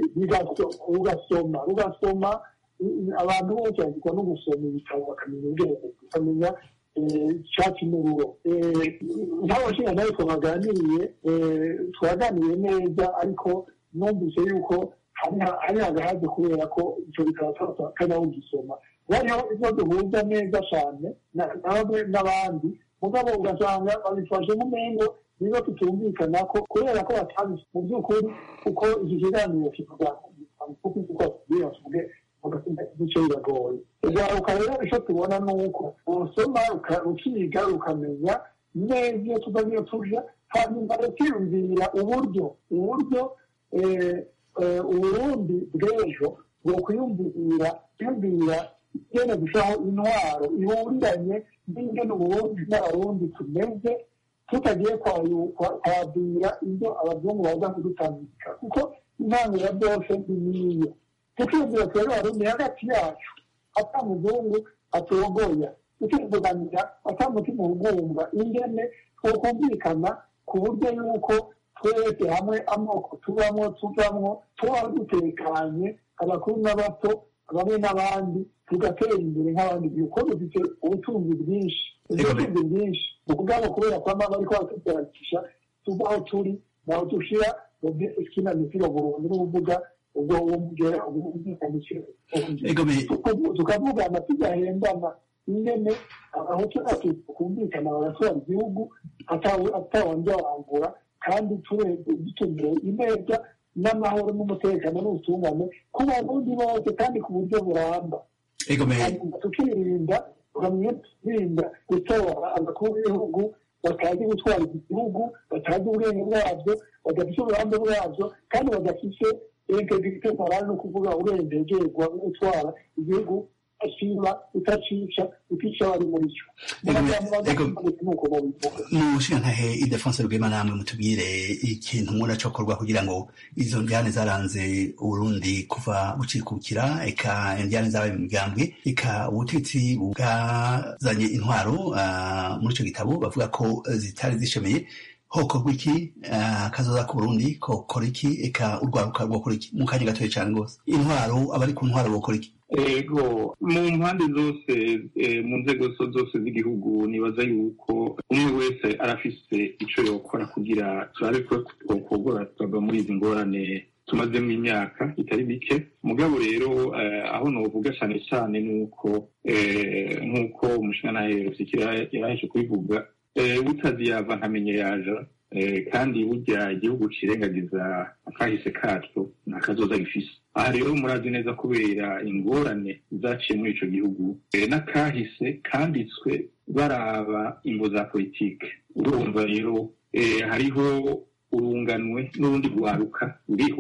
ugasoma ugasoma abantu bose bagirwa no gusoma ibitabo bakamenya ubwenge bakamenya icyatsi n'ururo nk'abashinga nawe twaganiriye twaganiriye neza ariko numvise yuko hari agahaze kubera ko icyo bikaba kajya ugisoma bariho ibyo duhuza neza cyane nawe n'abandi mugabo ugasanga babifashe nk'umengo niba tutumvikana ko kubera ko batazi mu by'ukuri uko iki kiganiro kivuga kuko uko tubwira tuvuge igice biragoye ugaruka rero icyo tubona ni uko usoma ukiga ukamenya neza iyo tuva n'iyo tuja hanyuma ukiyumvira uburyo uburyo uburundi bw'ejo bwo kwiyumvira kwiyumvira igene gushaho intwaro ihuriranye n'ingene uburundi n'abarundi tumeze tutagiye kwabwira ibyo abazungu baza kudutambika kuko intango ya byose ni niyo tukiyumvira twebwe abarundi hagati yacu ata muzungu atogoya tukivuganira ata mutima ugumva ingene twokumvikana ku buryo yuko twese hamwe amoko tubamo tuvamwo tuba dutekanye abakuru n'abato bamwe n'abandi tugatera imbere nk'abandi kuko dufite ubutunzi bwinshi ubutunzi bwinshi ubwabo kubera ko amaba ariko batugeragisha tuva aho turi naho dushira kina mipira burundu n'ubuvuga ubwo uwo mugera ubwumvikanishe tukavugana tugahendana ingene abahutu natwe tukumvikana bagatwara igihugu atawanja wangura kandi dutumire ineza n'amahoro n'umutekano n'ubutungane ku barundi bose kandi ku buryo buramba tukirinda tukirinda gutora abakuru b'ibihugu batazi gutwara iki gihugu batazi ubwenge bwabyo badafite uburambe bwabyo kandi badafite integrite morale no kuvuga urengegerwa no gutwara igihugu asiba utacica utica bari muri cyo mushingantahe idefonse rwema namwe mutubwire ikintu mubona cokorwa kugira ngo izo njyane zaranze uburundi kuva bucikukira eka njyane zabaye mu migambwe eka ubutegetsi bwazanye intwaro muri ico gitabo bavuga ko zitari zishemeye hokorwa iki kazoza ku burundi kokora iki eka urwaruka rwokora iki mu kanya gatoya cane rwose intwaro abari ku ntwaro bokora iki ego mu mpande zose mu nzego zose z'igihugu nibaza yuko umwe wese arafise ico yokora kugira turabe ko twokogora tukava muri izi ngorane tumazemo imyaka itari mike mugabo rero aho novuga cane cane nuko nk'uko umushingantahe rusikira yaraheje kubivuga butazi yava ntamenye yaja kandi burya igihugu cirengagiza akahise kacu nta kazoza gifise aha rero murazi neza kubera ingorane zaciye muri ico gihugu n'akahise kanditswe baraba ingo za politike urumva rero hariho urunganwe n'urundi rwaruka ruriho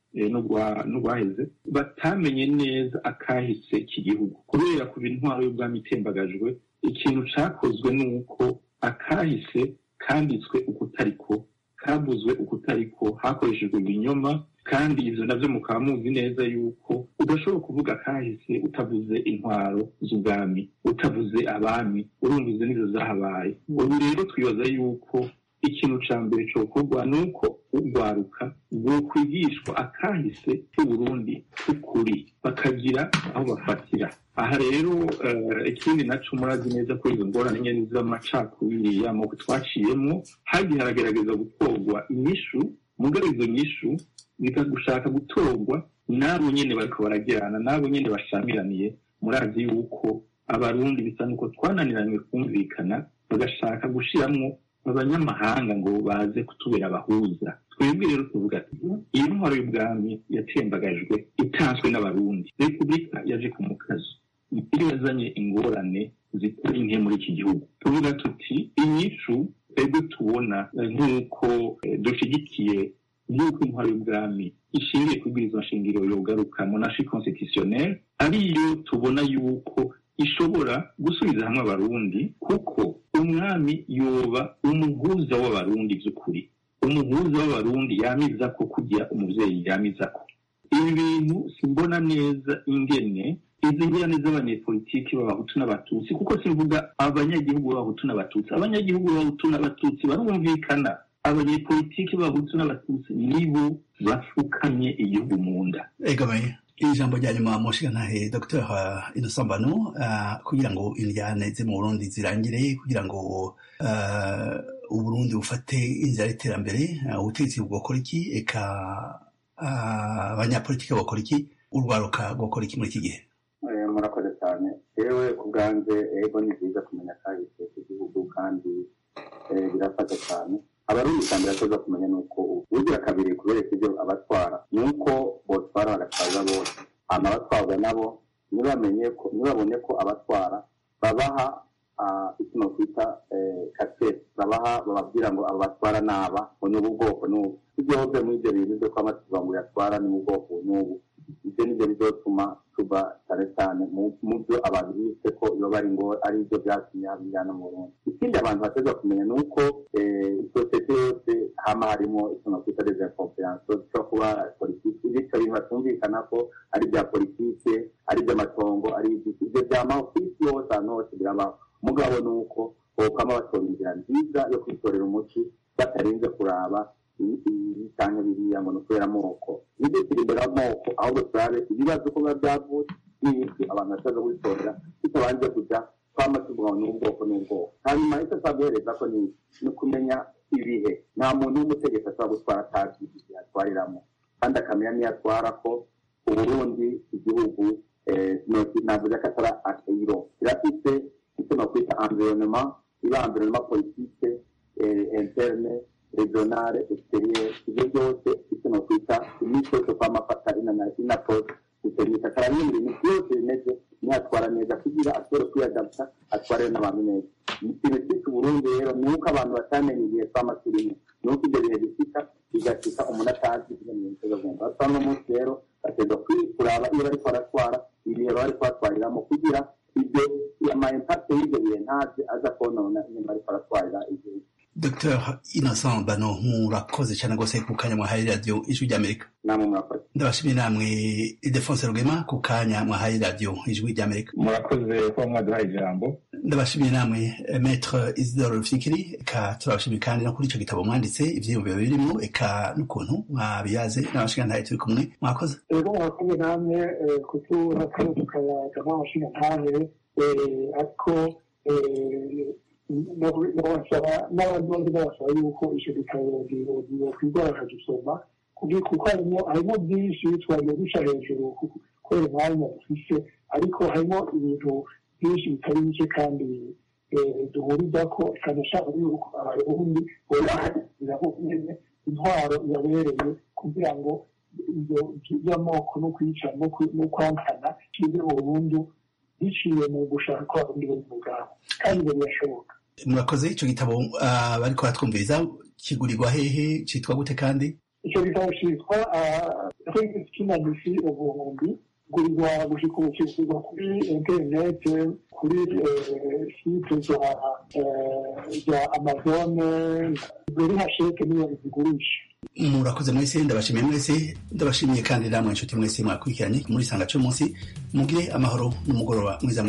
n'urwaheze batamenye neza akahise iki gihugu kubera kuba intwaro y'ubwami itembagajwe ikintu cakozwe ni uko akahise kanditswe ukutariko kabuzwe ukutariko hakoreshejwe ibinyoma kandi ivyo navyo mukaba muzi neza yuko udashobora kuvuga kahise utavuze intwaro z'ubwami utavuze abami urumvize nizo zahabaye ubu rero twibaza yuko ikintu ca mbere cokorwa ni uko urwaruka rwokwigishwa akahise k'uburundi k'ukuri bakagira aho bafatira aha rero ikindi naco murazi neza ko izo ngorane nyene z'amacakubiri y'amoko twaciyemo hagiye haragerageza gutorwa inyishu mugabo izo nyishu bikagushaka gutorwa n'abo nyene bariko baragirana n'abo nyene bashamiraniye murazi yuko abarundi bisa nuko twananiranywe kumvikana bagashaka gushiramwo abanyamahanga ngo baze kutubera abahuza twebwe rero tuvuga ati iyi ntwaro y'ubwami yatembagajwe itanzwe n'abarundi repubulika yaje ku mukazo iyo yazanye ingorane zitari nke muri iki gihugu tuvuga tuti inyishu twebwe tubona nk'uko dushigikiye nk'uko intwaro y'ubwami ishingiye ku bwirizwa nshingiro yogaruka monashi constitutionnel ariyo tubona yuko ishobora gusubiza hamwe abarundi kuko umwami yoba umuhuza w'abarundi by'ukuri umuhuza w'abarundi yamiza ko kugira umuvyeyi yamiza ko ibi bintu simbona neza ingene izi ngorane z'abanyepolitiki b'abahutu n'abatutsi kuko simvuga abanyagihugu b'abahutu n'abatutsi abanyagihugu b'abahutu n'abatutsi barumvikana abanyepolitiki b'abahutu n'abatutsi nibo bafukamye igihugu mu nda egamaye ijambo rya nyuma mushigantahe dr innocent mbano kugira ngo indyane ze mu burundi zirangire kugira ngo uburundi bufate inzira y'iterambere ubutegetsi bwokora iki eka abanyapolitiki bakora iki urwaruka rwokora iki muri iki gihe murakoze cyane yewe ku bwanjye ego ni byiza kumenya kahise k'igihugu kandi birafasha cyane abarundi cyane birakoze kumenya ni uko ubugira kabiri kubera ibyo abatwara ni uko botwara bagatwaza bose hama abatwarwa nabo ntibamenye ko ntibabone ko abatwara babaha icyo twita kasete babaha bababwira ngo abo batwara naba ngo ni ubu bwoko n'ubu ibyo hose muri ibyo bintu byo kwama tuvuga ngo yatwara ni ubu bwoko n'ubu ibyo nibyo bizotuma tuba cyane cyane mu byo abantu bise ko iyo bari ngo ari ibyo byatumye habijyana mu Burundi ikindi abantu bateza kumenya ni uko sosiyete yose hama harimo ikintu twita desinconfiance cyo kuba politiki bityo bintu batumvikana ko ari ibya politike ari iby'amatongo ari ibyo byamaho ku isi yose ahantu hose birabaho mugabo ni uko bokama batora inzira nziza yo kwitorera umuti batarinze kuraba cyangwa biriya ngo ni ukubera amoko nibyo turi imbere y'amoko ahubwo turabe ibibazo uko biba byavutse n'ibiki abantu bashobora kubitorera bitabanje kujya twama tuvuga ngo ni ubwoko n'ubwoko hanyuma icyo ashobora guhereza ko ni ukumenya ibihe nta muntu w'umutegetsi ashobora gutwara atazi igihe atwariramo kandi akamenya n'iyo atwara ko uburundi igihugu navuze ko atari akayiro kirafite icyo bakwita environnement iba environnement politique interne regionale exterieur ibyo byose icyo nakwita imico yo kwamafata inapose gutereka akarabona ibintu byose bimeze niyatwara neza kugira ashobore kwiyadapta atware n'abantu neza ikintu cyitwa uburundi rero ni uko abantu batamenya igihe twama turimo ni uko ibyo bihe bishika bigashika umuntu atazi ibyo bintu biteza kugenda basa n'umunsi rero bategwa kuraba iyo bariko baratwara ibihe bari kubatwariramo kugira ibyo ama impact y'ibyo bihe ntazi aza konona inyuma bariko baratwarira igihugu dr innocent bano murakoze cyane rwose ku kanya mwahaye radiyo ijwi ry'amerika namwe murakoze ndabashimiye namwe idefonse rugema ku kanya mwahaye radiyo ijwi ry'amerika murakoze kuba mwaduhaye ijambo ndabashimiye namwe metre isidore rufikiri eka turabashimiye kandi no kuri icyo gitabo mwanditse ivyiyumviro birimo eka n'ukuntu mwabiyaze n'abashingantahe turi kumwe mwakoze rero murakoze namwe kutura kare tukayaga n'abashingantahe ariko n'abandi bose babasaba yuko icyo gitabo kwigora bakagisoma kuko harimo harimo byinshi twagiye duca hejuru kubera umwanya dufise ariko harimo ibintu byinshi bitari bike kandi duhuriza ko cyane cyane yuko abarundi bobahagira nyine intwaro yabereye kugira ngo ibyo by'amoko no kwica no kwankana kibe burundu biciye mu gushaka ko abarundi bari mu bwabo kandi ibyo birashoboka murakoze icyo gitabo bariko baratwumviriza kigurirwa hehe cyitwa gute kandi icyo gitabo cyitwa kinanisi ubuhumbi gurirwa gushika ubu kigurwa kuri interinete kuri site za amazone ziri hasheke niyo zigurisha murakoze mwese ndabashimiye mwese ndabashimiye kandi namwe inshuti mwese mwakurikiranye muri sanga cy'umunsi mugire amahoro n'umugoroba mwiza